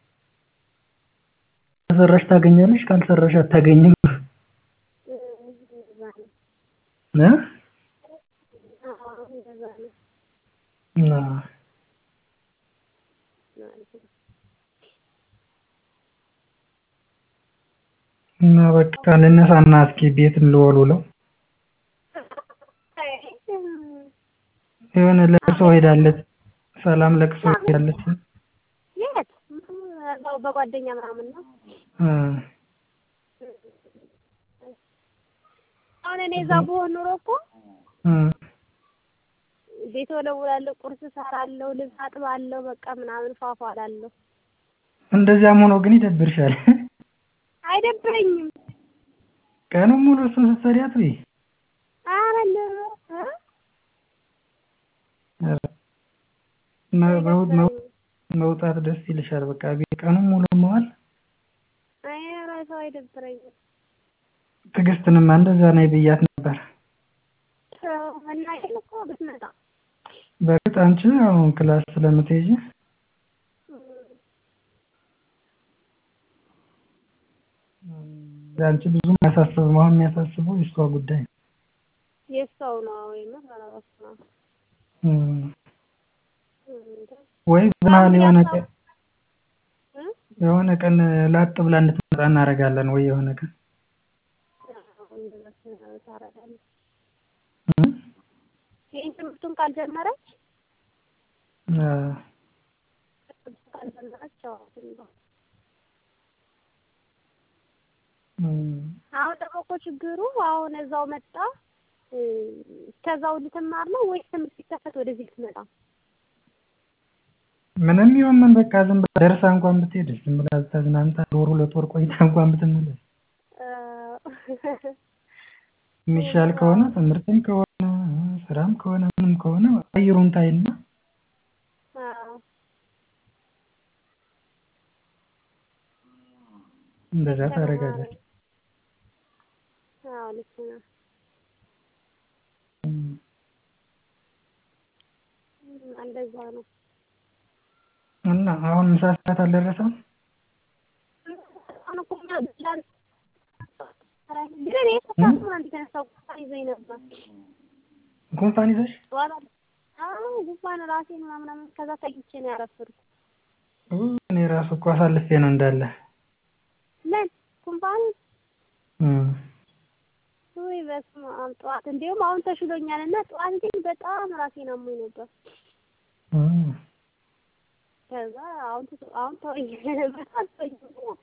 ከሰራሽ ታገኛለሽ፣ ካልሰራሽ አታገኝም። እም፣ እንደዛ ነው። እ? አዎ እንደዛ ነው። አዎ። አሪፍ ነው። እና በቃ ልነሳና እስኪ ቤት ልወልውለው። አይ፣ እም፣ የሆነ ለቅሶ ሄዳለች፣ ሰላም ለቅሶ ሄዳለች። የት እዛው በጓደኛ ምናምን ነው። እ፣ አሁን እኔ እዛ ብሆን ኑሮ እኮ እ፣ ቤት ወለውላለሁ፣ ቁርስ እሰራለሁ፣ ልብስ አጥባለሁ፣ በቃ ምናምን ፏፏ እላለሁ። እንደዚያም ሆኖ ግን ይደብርሻል። አይደብረኝም። ቀኑን ሙሉ እሱን ስትሰሪ አትውይ። ኧረ እንደው እ ኧረ፣ መ- መው- መው- አይደብረኝም። መውጣት ደስ ይልሻል። በቃ ቤት ቀኑን ሙሉ መዋል። አይ ኧረ ሰው አይደብረኝም። ትዕግስትንማ እንደዛ ነይ ብያት ነበር። ሰው እና ይሄን እኮ ብትመጣ በእርግጥ አንቺ አሁን ክላስ ስለምትሄጂ አንቺ ብዙም አያሳስብም። አሁን የሚያሳስበው የእሷ ጉዳይ ነው። የሰው ነው ወይም ራሱ ነው። እም፣ እንደ ወይ በመሀል የሆነ ቀን እ የሆነ ቀን ላጥ ብላ እንድትመጣ እናደርጋለን። ወይ የሆነ ቀን እንደዛ ታረጋለች። እም፣ ይሄን ትምህርቱን ካልጀመረች አ፣ ካልጀመረች አዎ ትምጣ። እም፣ አሁን ደግሞ እኮ ችግሩ አሁን እዛው መጣ እ፣ ከዛው ልትማር ነው ወይስ ትምህርት ሲከፈት ወደዚህ ልትመጣ? ምንም ይሁን ምን በቃ ዝም ብላ ደርሳ እንኳን ብትሄድ ዝም ብላ ተዝናንታ ወር ሁለት ወር ቆይታ እንኳን ብትመለስ እ፣ የሚሻል ከሆነ ትምህርትም ከሆነ ስራም ከሆነ ምንም ከሆነ አየሩን ታይና አዎ እንደዛ ታደርጋለች። አዎ ልክ ነው። እም። እንደዛ ነው። እና አሁን ምሳ ሰዓት አልደረሰም? አሁን እኮ እኛ ብቻን ግን እኔ ከሰዓት ነው አንድ የተነሳው ጉንፋን ይዞኝ ነበር። ጉንፋን ይዘሽ? ጠዋት አለ አዎ ጉንፋን ራሴን ምናምን ከዛ ተኝቼ ነው ያረፈድኩት። ኡ፣ እኔ ራሱ እኮ አሳልፌ ነው እንዳለ። ምን ጉንፋን እም። ውይ በስመ አብ ጠዋት እንዲሁም አሁን ተሽሎኛል እና ጠዋት ግን በጣም ራሴን አሞኝ ነበር። እም። ከዛ አሁን ተ- አሁን ተወኝ በጣም ተወኝ።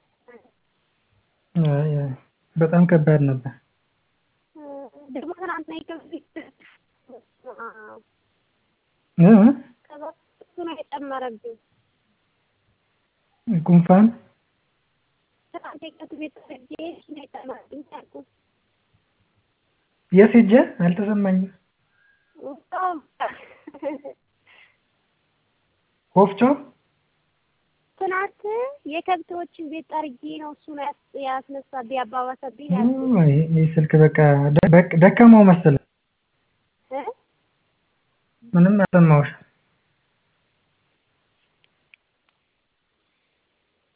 አይ አይ በጣም ከባድ ነበር። ደግሞ ትናንትና ይከብድ በስመ አብ እ እ? ከዛ እሱ ነው የጨመረብኝ። ጉንፋን ትናንት የቀት ቤት ሄጄ እሱ ነው የጨመረብኝ አልኩህ። የት ሄጄ አልተሰማኝም። በጣም ወፍጮ ትናንት የከብቶችን ቤት ጠርጌ ነው እሱ ነው ያስ- ያስነሳብኝ ያባባሰብኝ ኡ፣ ያልኩህ ይሄ ይሄ ስልክ በቃ ደ- በቅ- ደከመው መሰለኝ። እ ምንም አልሰማሁሽም።